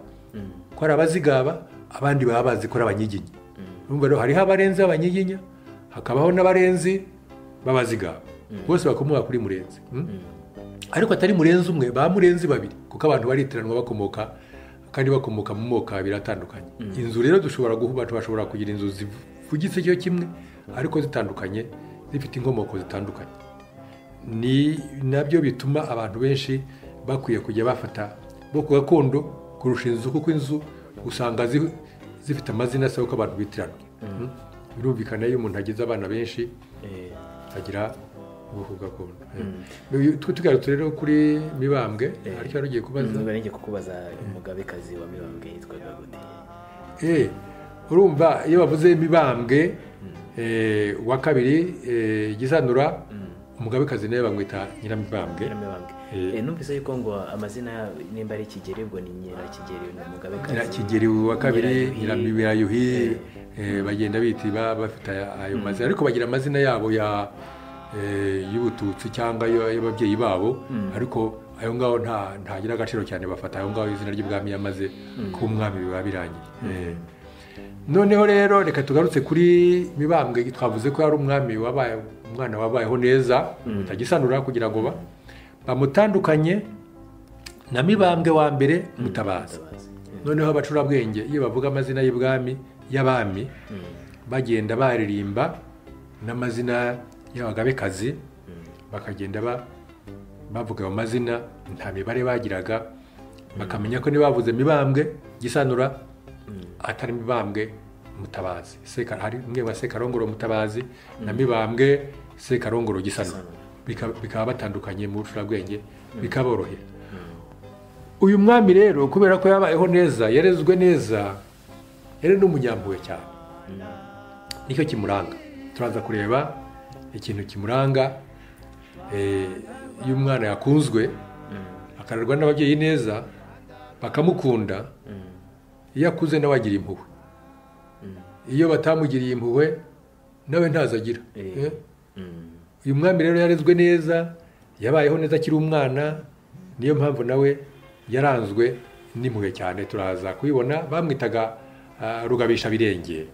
ko ari abazigaba abandi baba bazi ko ari abanyiginya urumva rero hariho abarenzi b'abanyiginya hakabaho n'abarenzi b'abazigaba bose bakomoka kuri murenzi mm? ariko atari murenzi umwe ba murenzi babiri kuko abantu baritiranwa bakomoka kandi bakomoka mu moko abiri atandukanye inzu rero dushobora guhuba bashobora kugira inzu zivugitse icyo kimwe ariko zitandukanye zifite inkomoko zitandukanye ni nabyo bituma abantu benshi bakwiye kujya bafata bo ku gakondo kurusha inzu kuko inzu usanga zi- zifite amazina asaba ko abantu bitirana Mm. birumvikana iyo umuntu agize abana benshi agira ubwoko gakondo Eh. Tu- tugarutse rero kuri mibambwe hari icyo wari ugiye kubaza niba ngiye kukubaza umugabekazi wa mibambwe yitwaga gute Eh, urumva iyo bavuze mibambwe eh, wa kabiri eh, gisanura umugabekazi nawe bamwita nyiramibambwe Nyiramibambwe. Eh. Eh, numvise yuko ngo amazina nimba ari Kigeli ubwo ni Nyirakigeli ni Umugabekazi. nyirakigeri wa kabiri Nyirayuhi. nyirabirayuhi bagenda bita ba- bafite aya- ayo mazina ariko bagira amazina yabo ya eh, y'ubututsi cyangwa ayo- y'ababyeyi babo ariko ayo ngaho nta ntagira agaciro cyane bafata ayo ngaho izina ry'ubwami yamaze kuba umwami biba birangiye Eh. noneho rero reka tugarutse kuri mibambwe twavuze ko yari umwami wabaye umwana wabayeho neza mutagisanura kugira ngo ba- bamutandukanye na mibambwe wa mbere mutabaza noneho abacurabwenge iyo bavuga amazina y'ibwami y'abami bagenda baririmba n'amazina y'abagabekazi bakagenda ba- bavuga ayo mazina nta mibare bagiraga bakamenya ko ntibavuze mibambwe gisanura atari mibambwe mutabazi Seka- hari umwe wa sekarongoro mutabazi na mibambwe sekarongoro gisanura Bika- bikaba batandukanye mu bucurabwenge bikaborohera uyu mwami rero kubera ko yabayeho neza yarezwe neza yari n'umunyampuhwe cyane nicyo kimuranga turaza kureba ikintu kimuranga eh, iyo umwana yakunzwe akarerwa n'ababyeyi neza bakamukunda iyo akuze nawe agira impuhwe iyo batamugiriye impuhwe nawe ntazo agira Eh? uyu mwami rero yarezwe neza yabayeho neza akiri umwana niyo mpamvu nawe yaranzwe n'impuhwe cyane turaza kubibona bamwitaga ah, rugabishabirenge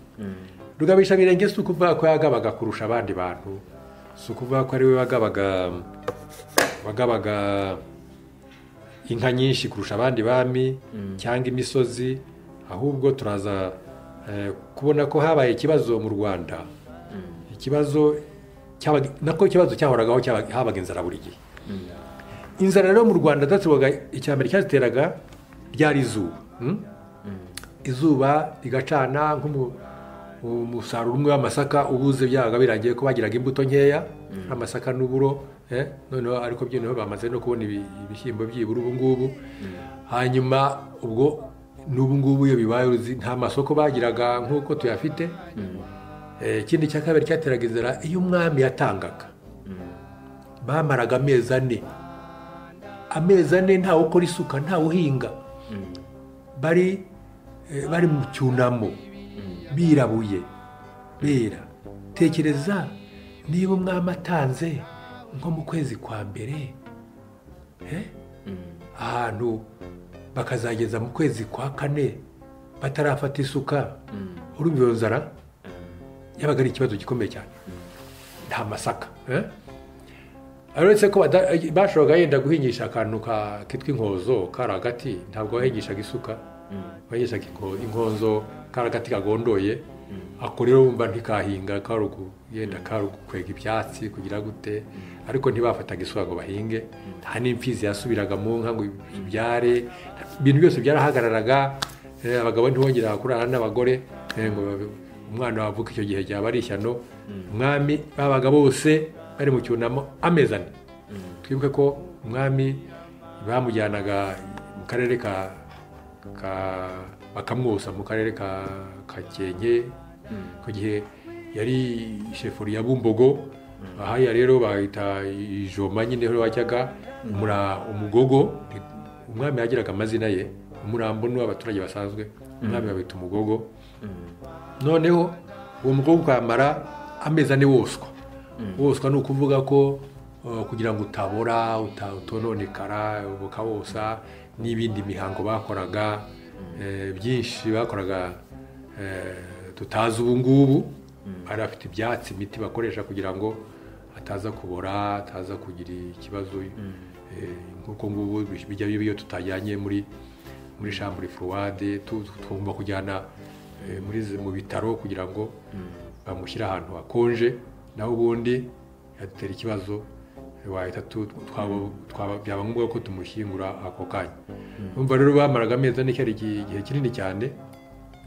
rugabishabirenge si ukuvuga ko yagabaga kurusha abandi bantu si ukuvuga ko ari we wagabaga wagabaga inka nyinshi kurusha abandi bami cyangwa imisozi ahubwo turaza eh, kubona ko habaye ikibazo mu rwanda ikibazo cyabaga- nako ikibazo cyahoragaho cyabaga- habaga inzara buri gihe inzara rero mu rwanda zaterwaga icya mbere cyaziteraga ryari izuba mm? izuba rigacana nk'umu- umusaruro umwe w'amasaka ubuze byabaga birangiye ko bagiraga imbuto nkeya amasaka n'uburo eh, noneho ariko byinoneho bamaze no kubona ibi- ibishyimbo byibura ubu ngubu hanyuma ubwo n'ubu ngubu iyo bibaye uruzi nta masoko bagiraga nk'uko tuyafite Eh, ikindi cya kabiri cyateraga inzara iyo umwami yatangaga bamaraga amezi ane amezi ane ntawe ukora isuka ntawe uhinga bari eh, bari mu cyunamo birabuye bera tekereza niba umwami atanze nko mu kwezi kwa mbere eh, ahantu bakazageza mu kwezi kwa kane batarafata isuka urumva iyo nzara yabaga ari ikibazo gikomeye cyane nta masaka eh? uretse ko bada- bashoboraga yenda guhingisha akantu ka- kitwa inkozo kari agati ntabwo bahingishaga isuka bahingishaga inko- inkonzo kari agati kagondoye ako rero wumva ntikahinga kari uku- yenda kari ukwega ibyatsi kugira gute ariko ntibafataga isuka ngo bahinge nta n'impfizi yasubiraga mu nka ngo ibyare ibintu byose byarahagararaga eh, abagabo ntibongera kurara n'abagore eh, ngo babe- umwana wavuka icyo gihe ryaba ari ishyano umwami babaga bose bari mu cyunamo amezi ane twibuke ko umwami bamujyanaga mu karere ka ka- bakamwosa mu karere ka kakenke ku gihe yari shefuri ya bumbogo ahaya rero bahita ijoma nyine aho wajyaga umura umugogo umwami yagiraga amazina ye umurambo ni uw'abaturage basanzwe umwami babita umugogo noneho uwo mukobwa ukamara amezi ane woswa woswa ni ukuvuga ko uh, kugira ngo utabora uta- utononekara ukawosa n'ibindi mihango bakoraga eh, byinshi bakoraga eh, tutazi ubu ngubu bari bafite ibyatsi imiti bakoresha kugira ngo ataza kubora ataza kugira ikibazo eh, nk'uko ngubu bijya biba iyo tutajyanye muri muri shambure furuwade tu- tu- tugomba kujyana eh, muri zi- mu bitaro kugira ngo bamushyire ahantu hakonje naho ubundi yadutera ikibazo wahita tu- twaba- twaba- byaba ngombwa ko tumushyingura ako kanya urumva rero bamaraga amezi ane cyari igihe igihe kinini cyane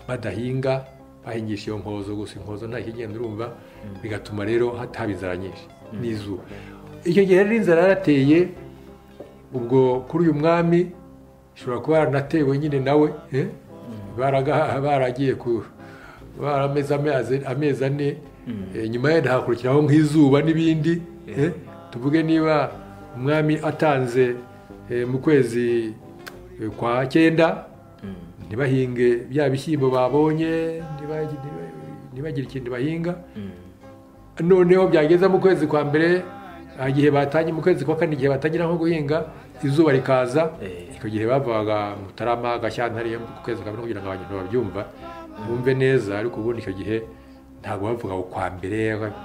badahinga bahingisha iyo nkozo gusa inkozo nta kigenda urumva bigatuma rero hata haba inzara nyinshi n'izuba icyo gihe rero inzara yarateye ubwo kuri uyu mwami ishobora kuba yaranatewe nyine nawe eh? Baraga- baragiye ku barameze amezi- amezi ane eh, nyuma yenda hakurikiraho nk'izuba n'ibindi eh? tuvuge niba umwami atanze eh, mu kwezi eh, kwa cyenda ntibahinge bya bishyimbo babonye ntibagi- ntiba- ntibagire ikintu bahinga noneho byageze mu kwezi kwa mbere ah, igihe batangiye mu kwezi kwa kane igihe batangira nko guhinga izuba rikaza Eh. icyo gihe bavaga mutarama gashyantare ku kwezi kwa mbere kugira ngo abantu babyumva bumve neza ariko ubundi icyo gihe ntabwo bavuga ukwa mbere ba-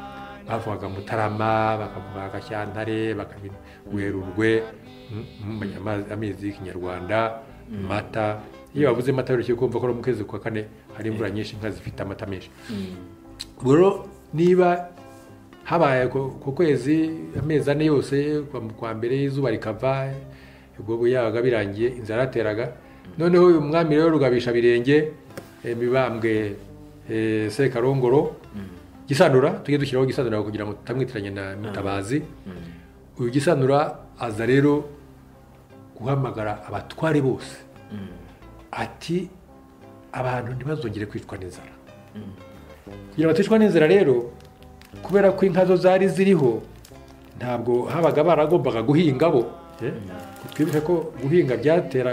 bavugaga mutarama bakavuga gashyantare bakabina werurwe mm, mm, amazi- amezi y'ikinyarwanda mata iyo bavuze mata biroroshye kumva ko no mu kwezi kwa kane hari imvura nyinshi inka zifite amata menshi ubwo rero niba habaye ku ku kwezi amezi ane yose kuva mu kwa mbere izuba rikava ubwo bu- yabaga birangiye inzara yateraga noneho uyu mwami rero rugabisha birenge mibambwe eh, sekarongoro gisanura tujye dushyiraho gisanura kugira ngo tutamwitiranye na mutabazi uyu gisanura aza rero guhamagara abatware bose ati abantu ntibazongere kwicwa n'inzara kugira ngo baticwa n'inzara rero kubera ko inka zo zari ziriho ntabwo habaga baragombaga guhinga bo eh? twibuke ko guhinga byatera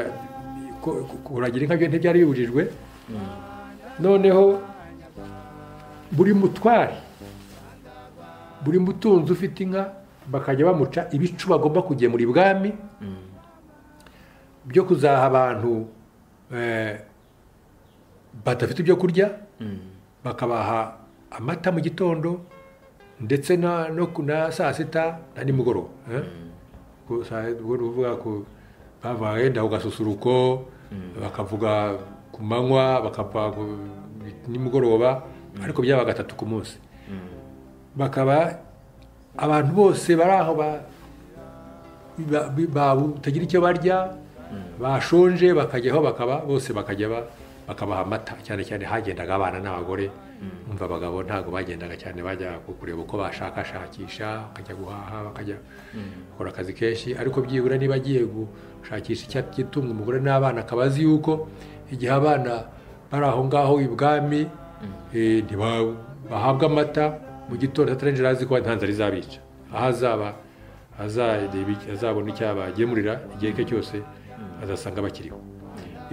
ko- ko- kuragira inka byo ntibyari bibujijwe noneho buri mutware buri mutunzi ufite inka bakajya bamuca ibicu bagomba kugemura ibwami byo kuzaha abantu eh, badafite ibyo kurya bakabaha amata mu gitondo ndetse na no ku- na saa sita na nimugoroba eh? gusa ubwo ni ukuvuga ko bava wenda ku gasusuruko bakavuga ku manywa bakava ku- nimugoroba ariko byaba gatatu ku munsi bakaba abantu bose bari aho ba- ba- ba- batagira icyo barya bashonje bakajyaho bakaba bose bakajya ba- bakabaha amata cyane cyane hagendaga abana n'abagore umva abagabo ntabwo bagendaga cyane bajya ku- kureba uko bashakashakisha bakajya guhaha bakajya bakora akazi kenshi ariko byibura niba agiye gushakisha icyatsi gitunga umugore n'abana akaba azi yuko igihe abana bari aho ngaho ibwami eh, ntiba- bahabwa amata mu gitondo atarenjera azi ko nta nzara izabica aho azaba azareba iki- azabona icyo abagemurira igihe cye cyose azasanga bakiriho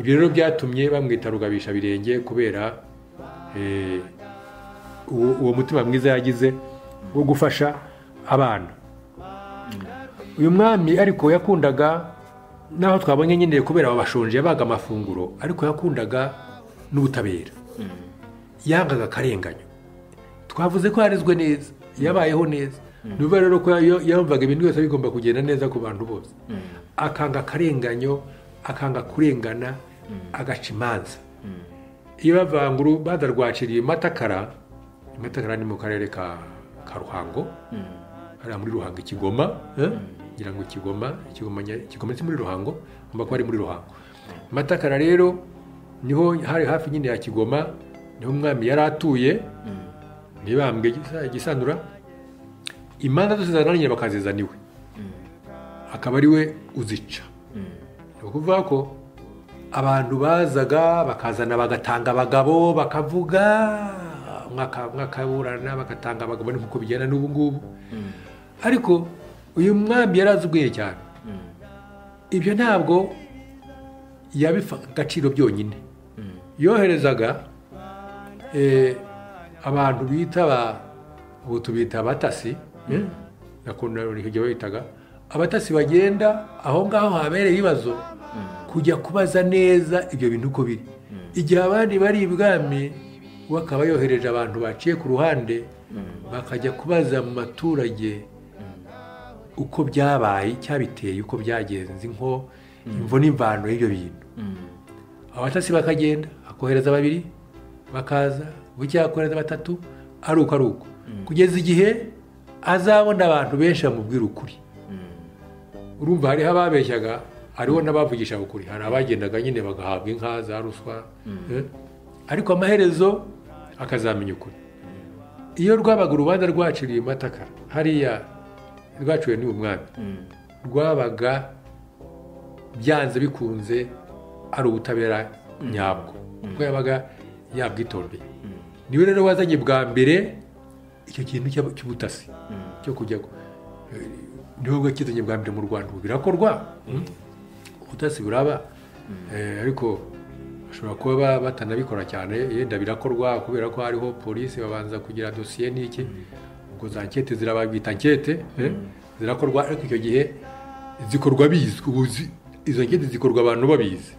ibyo rero byatumye bamwita rugabishabirenge kubera eh, uwo uwo mutima mwiza yagize wo gufasha abana uyu mwami ariko yakundaga n'aho twabonye nyine kubera babashonje yabaga amafunguro ariko yakundaga n'ubutabera yangaga akarenganyo twavuze ko yarizwe neza yabayeho neza ni ukuvuga rero ko iyo- yumvaga ibintu byose bigomba kugenda neza ku bantu bose akanga akarenganyo akanga kurengana agaca imanza iyo bavanguru badarwaciriye matakara matakara ni mu karere ka ka ruhango hariya muri ruhango i kigoma eh? ngira ngo kigoma kigoma nya- kigoma si muri ruhango agomba kuba ari muri ruhango matakara rero niho hari hafi nyine ya kigoma niho umwami yari atuye ntibambwe igisa- igisandura imanza zose zazana nyine bakazizana iwe akaba ari we uzica ni ukuvuga ko abantu bazaga bakazana bagatanga abagabo bakavuga mwaka- mwakaburana bagatanga abagabo ni nkuko bigenda n'ubu ngubu ariko uyu mwami yari azi ubwenge cyane ibyo ntabwo yabifa agaciro byonyine yoherezaga eh, abantu bita ba ubu tubita abatasi eh, nakunda igihe babitaga abatasi bagenda aho ngaho habereye ibibazo kujya kubaza neza ibyo bintu uko biri igihe abandi bari ibwami we akaba yohereje abantu baciye ku ruhande bakajya kubaza mu baturage uko byabaye icyabiteye uko byagenze nko imvo n'imvano y'ibyo bintu abatasi bakagenda akohereza babiri bakaza bucya akohereza batatu ari uko ari uko kugeza igihe azabona abantu benshi bamubwira ukuri urumva hariho ababeshyaga hariho n'abavugishaga ukuri hari abagendaga nyine bagahabwa inka za ruswa eh? ariko amaherezo akazamenya ukuri iyo rwabaga urubanza rwaciriye matakara hariya rwaciwe n'uyu mwami rwabaga byanze bikunze ari ubutabera nyabwo kuko yabaga yabwitondeye niwe rero wazanye bwa mbere icyo kintu cy'ab- cy'ubutasi cyo kujya gu- eh, niwe wakizanye bwa mbere mu rwanda ubu birakorwa mm. ubutasi buraba Eh, ariko bashobora kuba ba- batanabikora cyane yenda birakorwa kubera ko hariho polisi babanza kugira dosiye n'iki ubwo za nkete zirababwita nkete eh, zirakorwa ariko icyo gihe zikorwa bizwi ubu zi- izo nkete zikorwa abantu babizi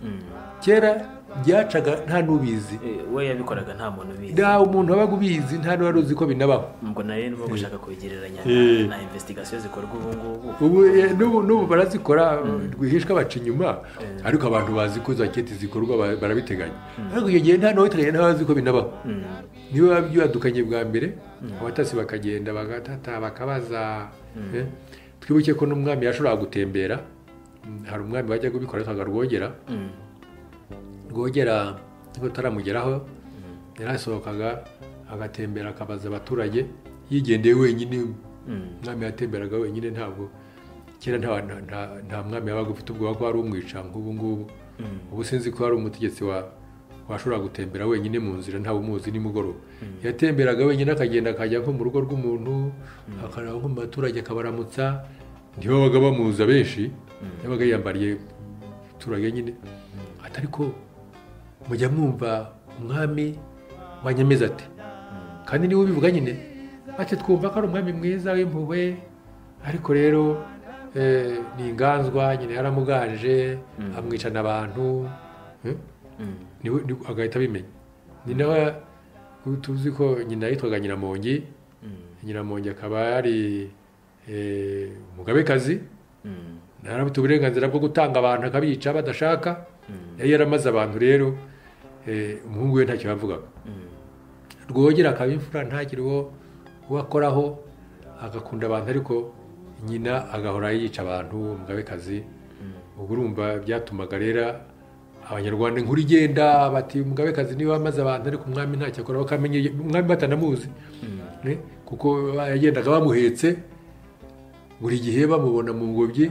kera byacaga nta n'ubizi Eh, we yabikoraga nta muntu ubizi nta umuntu wabaga ubizi nta n'uwari uzi ko binabaho ubwo na rero nibo gushaka kubigereranya Eh. na investigasiyo zikorwa ubu ngubu ubu eh, n'ubu n'ubu barazikora rwihishwa baca inyuma ariko abantu bazi ko za kete zikorwa ba- barabiteganya ariko icyo gihe nta n'uwiteganya nta wazi ko binabaho niba biba byadukanye bwa mbere abatasi bakagenda bagatata bakabaza eh, twibuke ko n'umwami yashoboraga gutembera hari umwami wajyaga ubikora yitwaga rwogera rwogera nubwo ataramugeraho yarasohokaga agatembera akabaza abaturage yigendeye wenyine umwami yatemberaga wenyine ntabwo kera nta, nta, nta, nta mwami yabaga ufite ubwoba ko hari umwica nk'ubu ngubu ubu sinzi ko hari umutegetsi wa washobora gutembera wenyine mu nzira ntawe umuzi nimugoroba yatemberaga wenyine akagenda akajya nko mu rugo rw'umuntu akaraba nko mu baturage akabaramutsa ntibabaga bamuza benshi yabaga yiyambariye turage nyine ati ariko mujya mwumva umwami wa nyameza ati kandi niwe ubivuga nyine ati twumva ko ari umwami mwiza w'impuhwe ariko rero eh, ni inganzwa nyine yaramuganje amwicana abantu eh, niwe niwe- agahita abimenya ni nawe tuzi ko nyina yitwaga nyiramongi nyiramongi akaba yari eh, umugabekazi ntarabute uburenganzira bwo gutanga abantu akabica badashaka yari yaramaze abantu rero eh, umuhungu we ntacyo yavugaga rwogera akaba imfura ntagire uwo uwo akoraho agakunda abantu ariko nyina agahora yica abantu umugabekazi ubwo urumva byatumaga rero abanyarwanda inkuru igenda bati umugabekazi niwe wamaze abantu ariko umwami ntacyo akora bakamenye umwami batanamuzi Eh, kuko yagendaga bamuhetse buri gihe bamubona mu ngobyi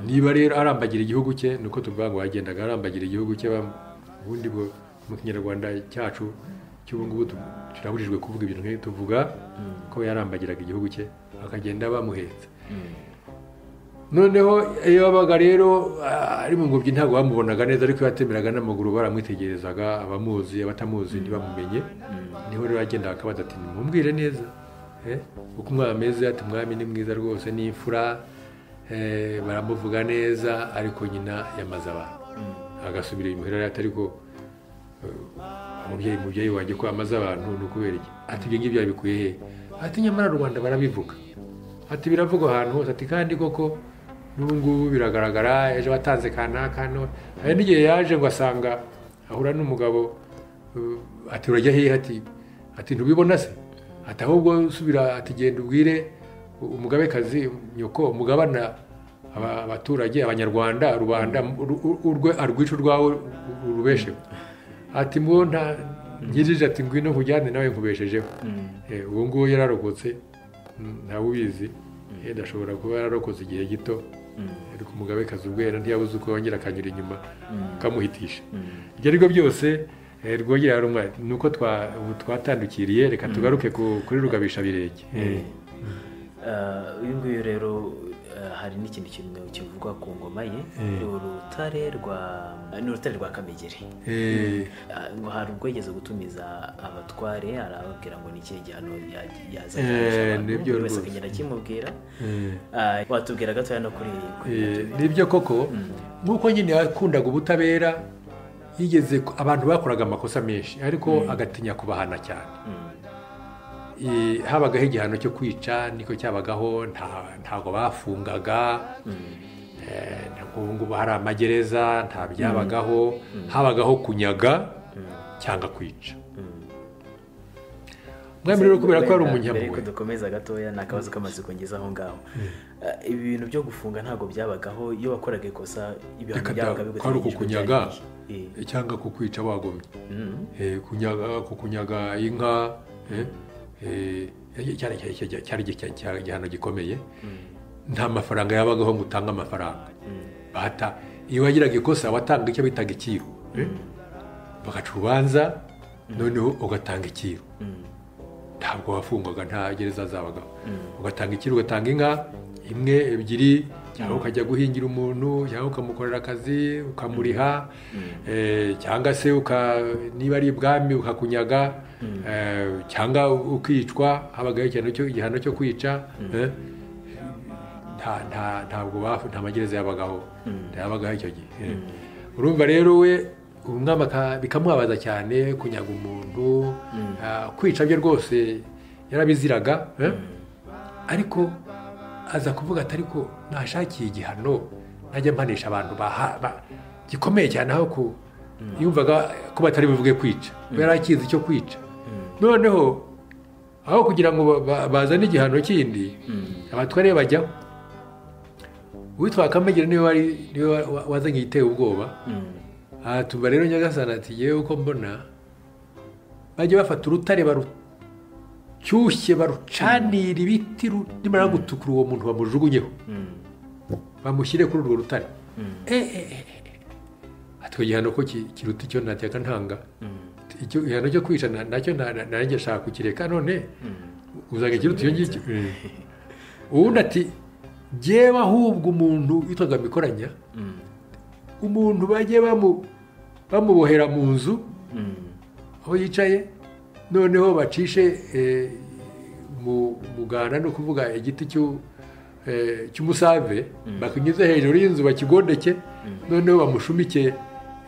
niba rero arambagira igihugu cye ni uko tuvuga ngo yagendaga arambagira igihugu cye bam- ubundi bwo mu kinyarwanda cyacu cy'ubu ngubu tu- turabujijwe kuvuga ibintu nk'ibi tuvuga ko yarambagiraga igihugu cye akagenda bamuhetse noneho iyo yabaga rero ah, ari mu ngobyi ntabwo bamubonaga neza ariko iyo yatemeraga n'amaguru baramwitegerezaga abamuzi abatamuzi ntibamumenye niho rero yagendaga akabaza ati nimumbwire neza eh, uko umwana ameze ati umwami ni mwiza rwose ni imfura eh, baramuvuga neza ariko nyina yamaze abantu agasubira imuhira rero ati ariko eh, umubyeyi umubyeyi wanjye ko yamaze abantu ni ukubera iki ati ibyo ngibyo yabikuye he ati nyamara rubanda barabivuga ati biravugwa ahantu hose ati kandi koko n'ubu ngubu biragaragara ejo watanze kanaka none hari n'igihe yaje ngo asanga ahura n'umugabo uh, ati urajya hehe ati ati ntubibona se ati ahubwo subira ati genda ubwire umugabekazi nyoko umugabana aba- abaturage abanyarwanda rubanda uru- uru- urwe arwica urwawe urubesheho ati mwo nta nyirije ati ngwino nkujyane nawe nkubeshejeho Eh, ubu ngubu yararokotse mm, ntawe ubizi yenda ashobora kuba yararokotse igihe gito ariko umugabekazi ubwo yari ntiyabuze uko yongera akanyura inyuma akamuhitisha ibyo ari byo byose eh, rwogera hari umwanya ni uko twa- ubu twatandukiriye reka tugaruke ku- kuri rugabisha birenge Eh. Ah, uyu nguyu rero ah, hari n'ikindi kintu kivugwa ku ngoma ye Eh. ni urutare rwa ni urutare rwa kamegeri Eh, Ah, ngo hari ubwo yigeze gutumiza abatware arababwira ngo ni ikihe gihano ya- Eh, yazanye nibyo buri wese rwose. akagenda akimubwira eh. Ah, watubwira gatoya no kuri kuri Eh, nibyo koko nk'uko nyine yakundaga ubutabera yigeze ku- abantu bakoraga amakosa menshi ariko agatinya kubahana cyane Eh, habagaho igihano cyo kwica niko cyabagaho nta- ntabwo bafungaga Eh, ntabwo ubu ngubu hari amagereza nta byabagaho habagaho kunyaga cyangwa kwica umwami rero kubera ko Wenda ari mbere umunyampuhwe yuko dukomeza gatoya ni akabazo k'amatsiko ngize aho ngaho Ah, ibi bintu byo gufunga ntabwo byabagaho iyo wakoraga ikosa ibihano Reka byabaga da- biguteganyijwe kwari ukukunyaga. byari igihe. Eh, cyangwa kukwica wagomye mm, Eh, kunyaga kukunyaga inka eh, eh, cyari cyari- cyari- cyari igihe- cyari igihano gikomeye nta mafaranga yabagaho ngo utange amafaranga bata iyo wagiraga ikosa watanga icyo bitaga ikiru eh, bagaca urubanza noneho ugatanga ikiru mm, ntabwo wafungwaga nta gereza zabagaho ugatanga ikiru ugatanga inka imwe ebyiri cyangwa ukajya guhingira umuntu cyangwa ukamukorera akazi ukamuriha eh, cyangwa se uka- niba ari ibwami ukakunyaga eh, cyangwa ukicwa habagaho igihano cyo- igihano cyo kwica eh, nta- nta- ntabwo bafu- nta magereza yabagaho yabagaho icyo gihe eh. urumva rero we umwami aka- bikamubabaza cyane kunyaga umuntu ah, kwica bye rwose yarabiziraga eh. ariko aza kuvuga ati ariko nashakiye igihano najya mpanisha abantu baha- ba- gikomeye cyane aho ku yumvaga ko batari buvuge kwica we yari akizi icyo kwica noneho aho kugira ngo ba- ba- bazane igihano kindi abatware bajyaho uwitwa akamegera niwe wari niwe wa- wa- wazanye igiteye ubwoba mm, aha tuba rero nyagasana ati yewe uko mbona bajya bafata urutare barucyushye barucanira ibiti ru- nimara gutukura uwo muntu bamujugunyeho mm, bamushyire kuri urwo rutare Eh, eh, eh, eh. atwo igihano ko ki- kiruta icyo nateka ntanga icyo igihano cyo kwica na- nacyo na- na- nanjye nshaka kukireka none uzanga ikiruta iyo ngicyo Eh. uwundi ati jyewe ahubwo umuntu witwaga mikoranya mm, umuntu bajye bamu- bamubohera mu nzu mm, aho yicaye noneho bacishe eh, mu muganda ni ukuvuga igiti cy'u- eh, cy'umusave bakinyuze hejuru y'inzu bakigondeke noneho bamushumike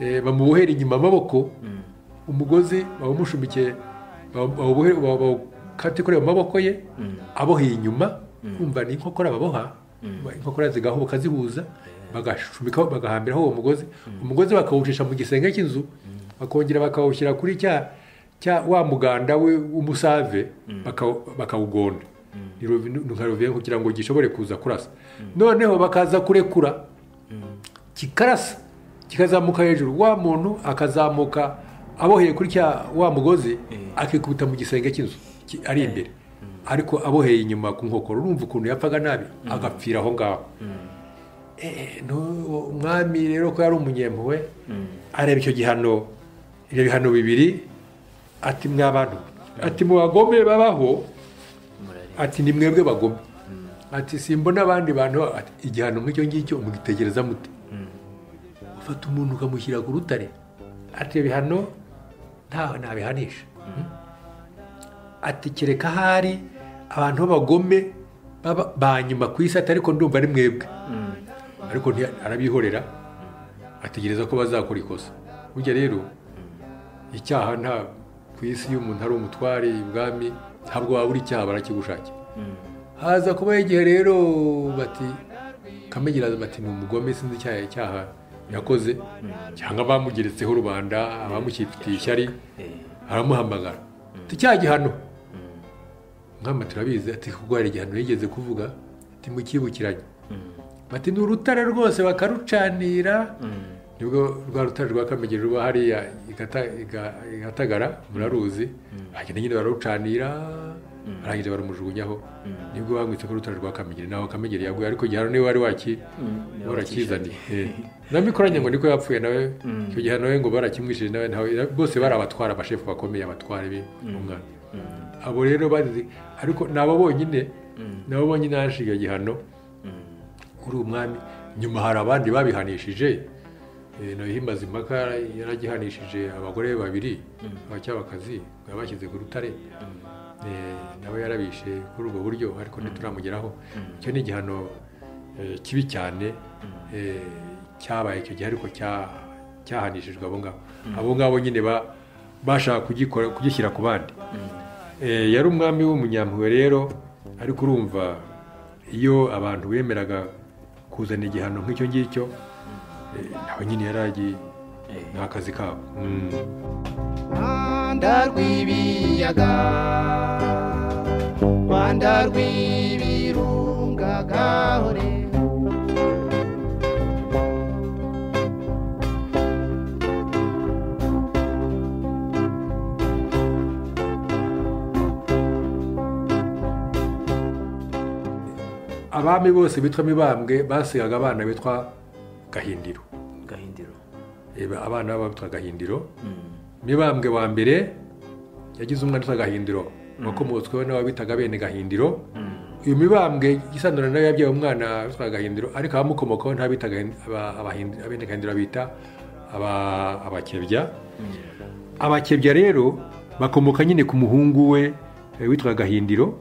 eh, bamubohera inyuma amaboko umugozi bawumushumikiye bawu- bawubohe- bawu- bawukate kuri ayo maboko ye aboheye inyuma kumva ni inkokora baboha inkokora zigahubuka zihuza bagashumikaho bagahambiraho uwo mugozi umugozi bakawucisha mu gisenge cy'inzu bakongera bakawushyira kuri cya cya wa muganda we w'umusave bakawu- bakawugonda Ni ruvi- ni nka ruviyo kugira ngo gishobore kuza kurasa noneho bakaza kurekura kikarasa kikazamuka hejuru wa muntu akazamuka aboheye kuri cya wa mugozi akikubita mu gisenge cy'inzu ki- ari imbere ariko aboheye inyuma ku nkokora urumva ukuntu yapfaga nabi agapfira aho ngaho Eh, no- uwo umwami rero ko yari umunyempuhwe areba icyo gihano ibyo bihano bibiri ati mwabantu ati mubagome babaho ati ni mwebwe bagome ati simbona abandi bantu ati igihano nk'icyo ngicyo mugitegereza mute ufata umuntu ukamushyira ku rutare ati ibyo bihano ntawe nabihanisha ati kereka ahari abantu b'abagome baba- ba nyuma ku isi ati ariko ndumva ari mwebwe ariko ntiya- arabihorera ategereza ko bazakora ikosa burya rero icyaha nta ku isi iyo umuntu ari umutware ibwami ntabwo wabura icyaha barakigushakira haza kubaho igihe rero bati kamegera bati ni umugome sinzi icyaha icyaha yakoze cyangwa bamugeretseho rubanda abamukifitiye ishyari aramuhamagara ati cya gihano nkama turabizi ati kuko hari igihano yigeze kuvuga ati mukibukiranye bati ni urutare rwose bakarucanira nibwo rwa rutare rwa kamegeri ruba hariya igata- iga- igatagara muraruzi hagenda nyine bararucanira barangiza barumujugunyaho nibwo bamwitse ko urutare rwa kamegeri naho kamegeri yaguye ariko igihano niwe wari waki warakizaniye Eh. namikoranye ngo niko yapfuye nawe icyo gihano we ngo barakimwishije nawe ntawe bose bari abatwara abashefu bakomeye abatwara be umwana abo rero bazi ariko ni abo bonyine ni abo bonyine hashiga igihano kuri uwo mwami nyuma hari abandi babihanishije Eh, noneho imaze impaka yaragihanishije abagore babiri abacyabakazi yabashyize ku rutare Eh, nawe yarabishe kuri ubwo buryo ariko ntituramugeraho icyo ni igihano eh, kibi cyane eh, cyabaye icyo gihe ariko cya- cyahanishijwe abo ngabo abo ngabo nyine ba- bashaka kugikora kugishyira ku bandi Eh, yari umwami w'umunyampuhwe rero ariko urumva iyo abantu bemeraga kuzana igihano nk'icyo ngicyo eh, nawe nyine yaragi ni akazi kabo Mm. Rwanda rw'ibiyaga Rwanda rw'ibirunga gahore abami bose bitwa mibambwe basigaga abana bitwa gahindiro gahindiro reba abana babo bitwa gahindiro mibambwe wa mbere yagize umwana witwa gahindiro wakomotsweho n'ababitaga bene gahindiro uyu mibambwe igisanura nawe yabyaye umwana witwa gahindiro ariko abamukomokaho ntabita abene gahindiro bita aba- abakebya abakebya rero bakomoka nyine ku muhungu we eh, witwa gahindiro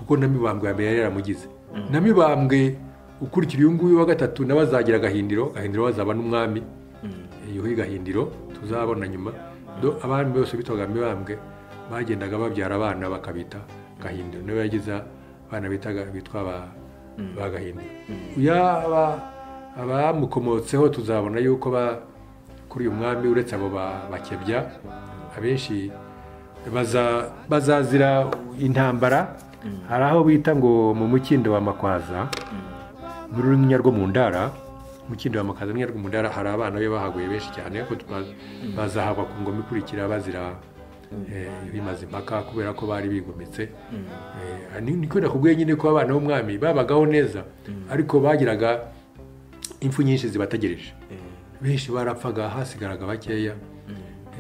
kuko na mibambwe ya mbere yari yaramugize na mibambwe ukurikira uyu nguyu wa gatatu nawe azagira gahindiro gahindiro azaba n'umwami yuhi gahindiro tuzabona nyuma do abami bose bitwaga mibambwe bagendaga babyara abana bakabita gahindiro niwe yagize abana bitaga bitwa ba- ba gahindiro yaba abamukomotseho tuzabona yuko ba kuri uyu mwami uretse abo ba- bakebya abenshi baza- bazazira intambara hari aho bita ngo mu mukindo wa makwaza muri rumwe rwo mu ndara umukindo wa makwaza rumwe rwo mu ndara hari abana be bahaguye benshi cyane ariko twa- bazahava ku ngoma ikurikira bazira eh, bimaze impaka kubera ko bari bigometse Eh, ni- niko nakubwiye nyine ko abana b'umwami babagaho neza ariko bagiraga impfu nyinshi zibategereje benshi barapfaga hasigaraga bakeya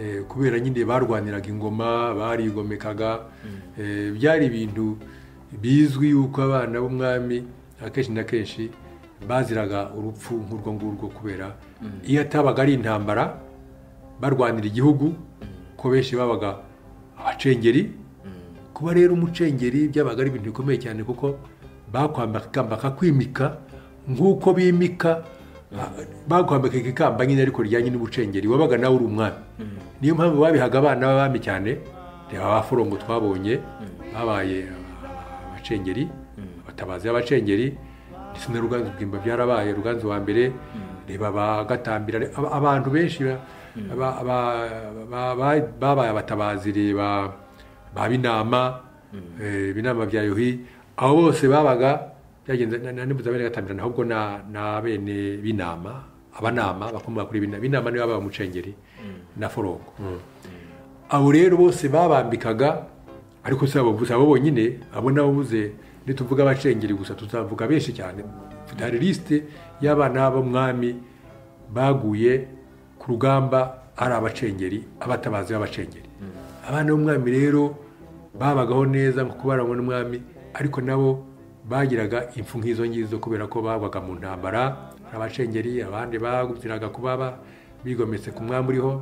Eh, kubera nyine barwaniraga ingoma barigomekaga Eh, byari ibintu bizwi yuko abana b'umwami akenshi na kenshi baziraga urupfu nk'urwo ngurwo kubera iyo atabaga ari intambara barwanira igihugu ko benshi babaga abacengeri kuba rero umucengeri byabaga ari ibintu bikomeye cyane kuko bakwambakaga kwimika nk'uko bimika bakwambika ikikamba nyine ariko ryanye n'ubucengeri wabaga nawe uri umwami niyo mpamvu babihaga abana b'abami cyane reba ba forongo twabonye babaye abacengeri abatabazi b'abacengeri ndetse na ruganzu bwimba byarabaye ruganzu wa mbere reba ba gatambira aba- abantu benshi ba- ba- ba- ba- ba- babaye abatabazi reba ba binama eh, binama bya yuhi abo bose babaga byagenze na- na- nibuza bene gatambira ahubwo na na bene binama abanama bakomoka kuri binama binama nibo babaye umucengeri na forongo abo rero bose babambikaga ariko si abo gusa abo bonyine abo nabo buze nituvuga abacengeri gusa tuzavuga benshi cyane Mfite- hari lisite y'abana b'umwami baguye ku rugamba ari abacengeri abatabazi b'abacengeri abana b'umwami rero babagaho neza nko kubaranywa n'umwami ariko nabo bagiraga impfu nk'izo ngizo kubera ko bagwaga mu ntambara hari abacengeri abandi bagutiraga kuba ba- bigometse ku mwami uriho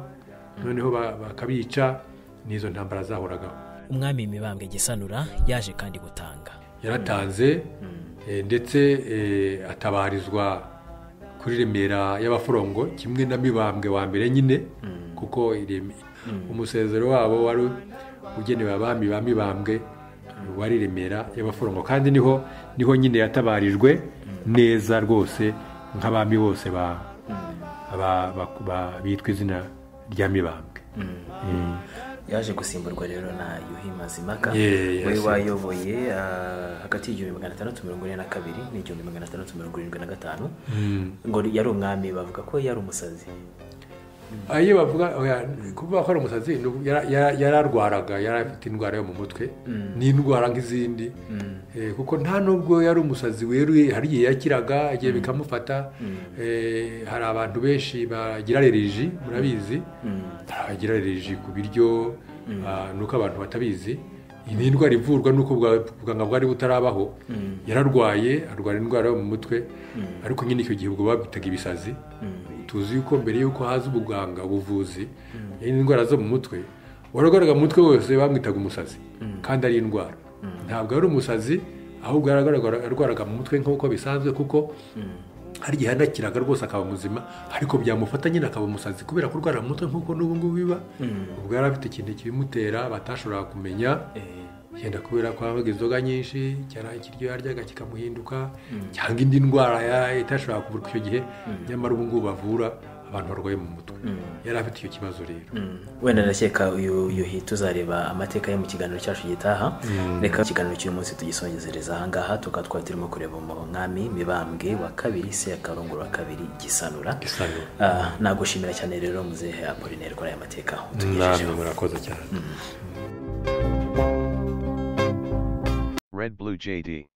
noneho ba- bakabica n'izo ntambara zahoragaho umwami mibambwe gisanura yaje kandi gutanga yaratanze eh, ndetse eh, atabarizwa kuri remera y'abaforongo kimwe na mibambwe wa mbere nyine kuko ireme- umusezero wabo wari ugenewe abami ba mibambwe wari remera y'abaforongo kandi niho niho nyine yatabarijwe neza rwose nk'abami bose ba- ba- ba- ba- bitwa izina rya mibambwe Mm. yaje gusimburwa rero na yuhi mazimaka Yeah, we yes. wayoboye ah, hagati y'igihumbi magana atandatu mirongo ine na kabiri n'igihumbi magana atandatu mirongo irindwi na gatanu ngo yari umwami bavuga ko yari umusazi Ah, iyo bavuga oya, kuvuga ko ari umusazi ni uku- yara- yara- yararwaraga yari afite indwara yo mu mutwe n'indwara nk'izindi Eh, kuko nta nubwo yari umusazi weruye hari igihe yakiraga igihe bikamufata Eh, hari abantu benshi bagira aleriji murabizi hari abagira aleriji ku biryo ah, nuko abantu batabizi iyi ni indwara ivurwa nuko ubwa- ubuganga bwari butarabaho yararwaye arwara indwara yo mu mutwe ariko nyine icyo gihe ubwo babitaga ibisazi tuzi yuko mbere yuko haza ubuganga ubuvuzi yari indwara zo mu mutwe warwaraga mu mutwe wose bamwitaga umusazi kandi ari indwara ntabwo ari umusazi ahubwo yaragaragara- yarwaraga mu mutwe nk'uko bisanzwe kuko hari igihe yanakiraga rwose akaba muzima ariko byamufata nyine akaba umusazi kubera kurwara mu mutwe nk'uko n'ubu ngubu biba ubwo yari afite ikintu kibimutera batashoboraga kumenya yenda kubera ko yabaga inzoga nyinshi cyangwa ikiryo yaryaga kikamuhinduka cyangwa indi ndwara ya- itashobora kuvurwa icyo gihe nyamara ubu ngubu bavura abantu barwaye mu mutwe yari afite icyo kibazo rero wenda ndakeka uyu yuhi tuzareba amateka ye mu kiganiro cyacu gitaha reka ikiganiro cy'uyu munsi tugisongezereza ahangaha tukaba twari turimo kureba umwami mibambwe wa kabiri sekarongoro wa kabiri gisanura Gisanura. Ah, nagushimira cyane rero muzehe apolineri kuri aya mateka namwe utugejejeho murakoze cyane Red Blue JD.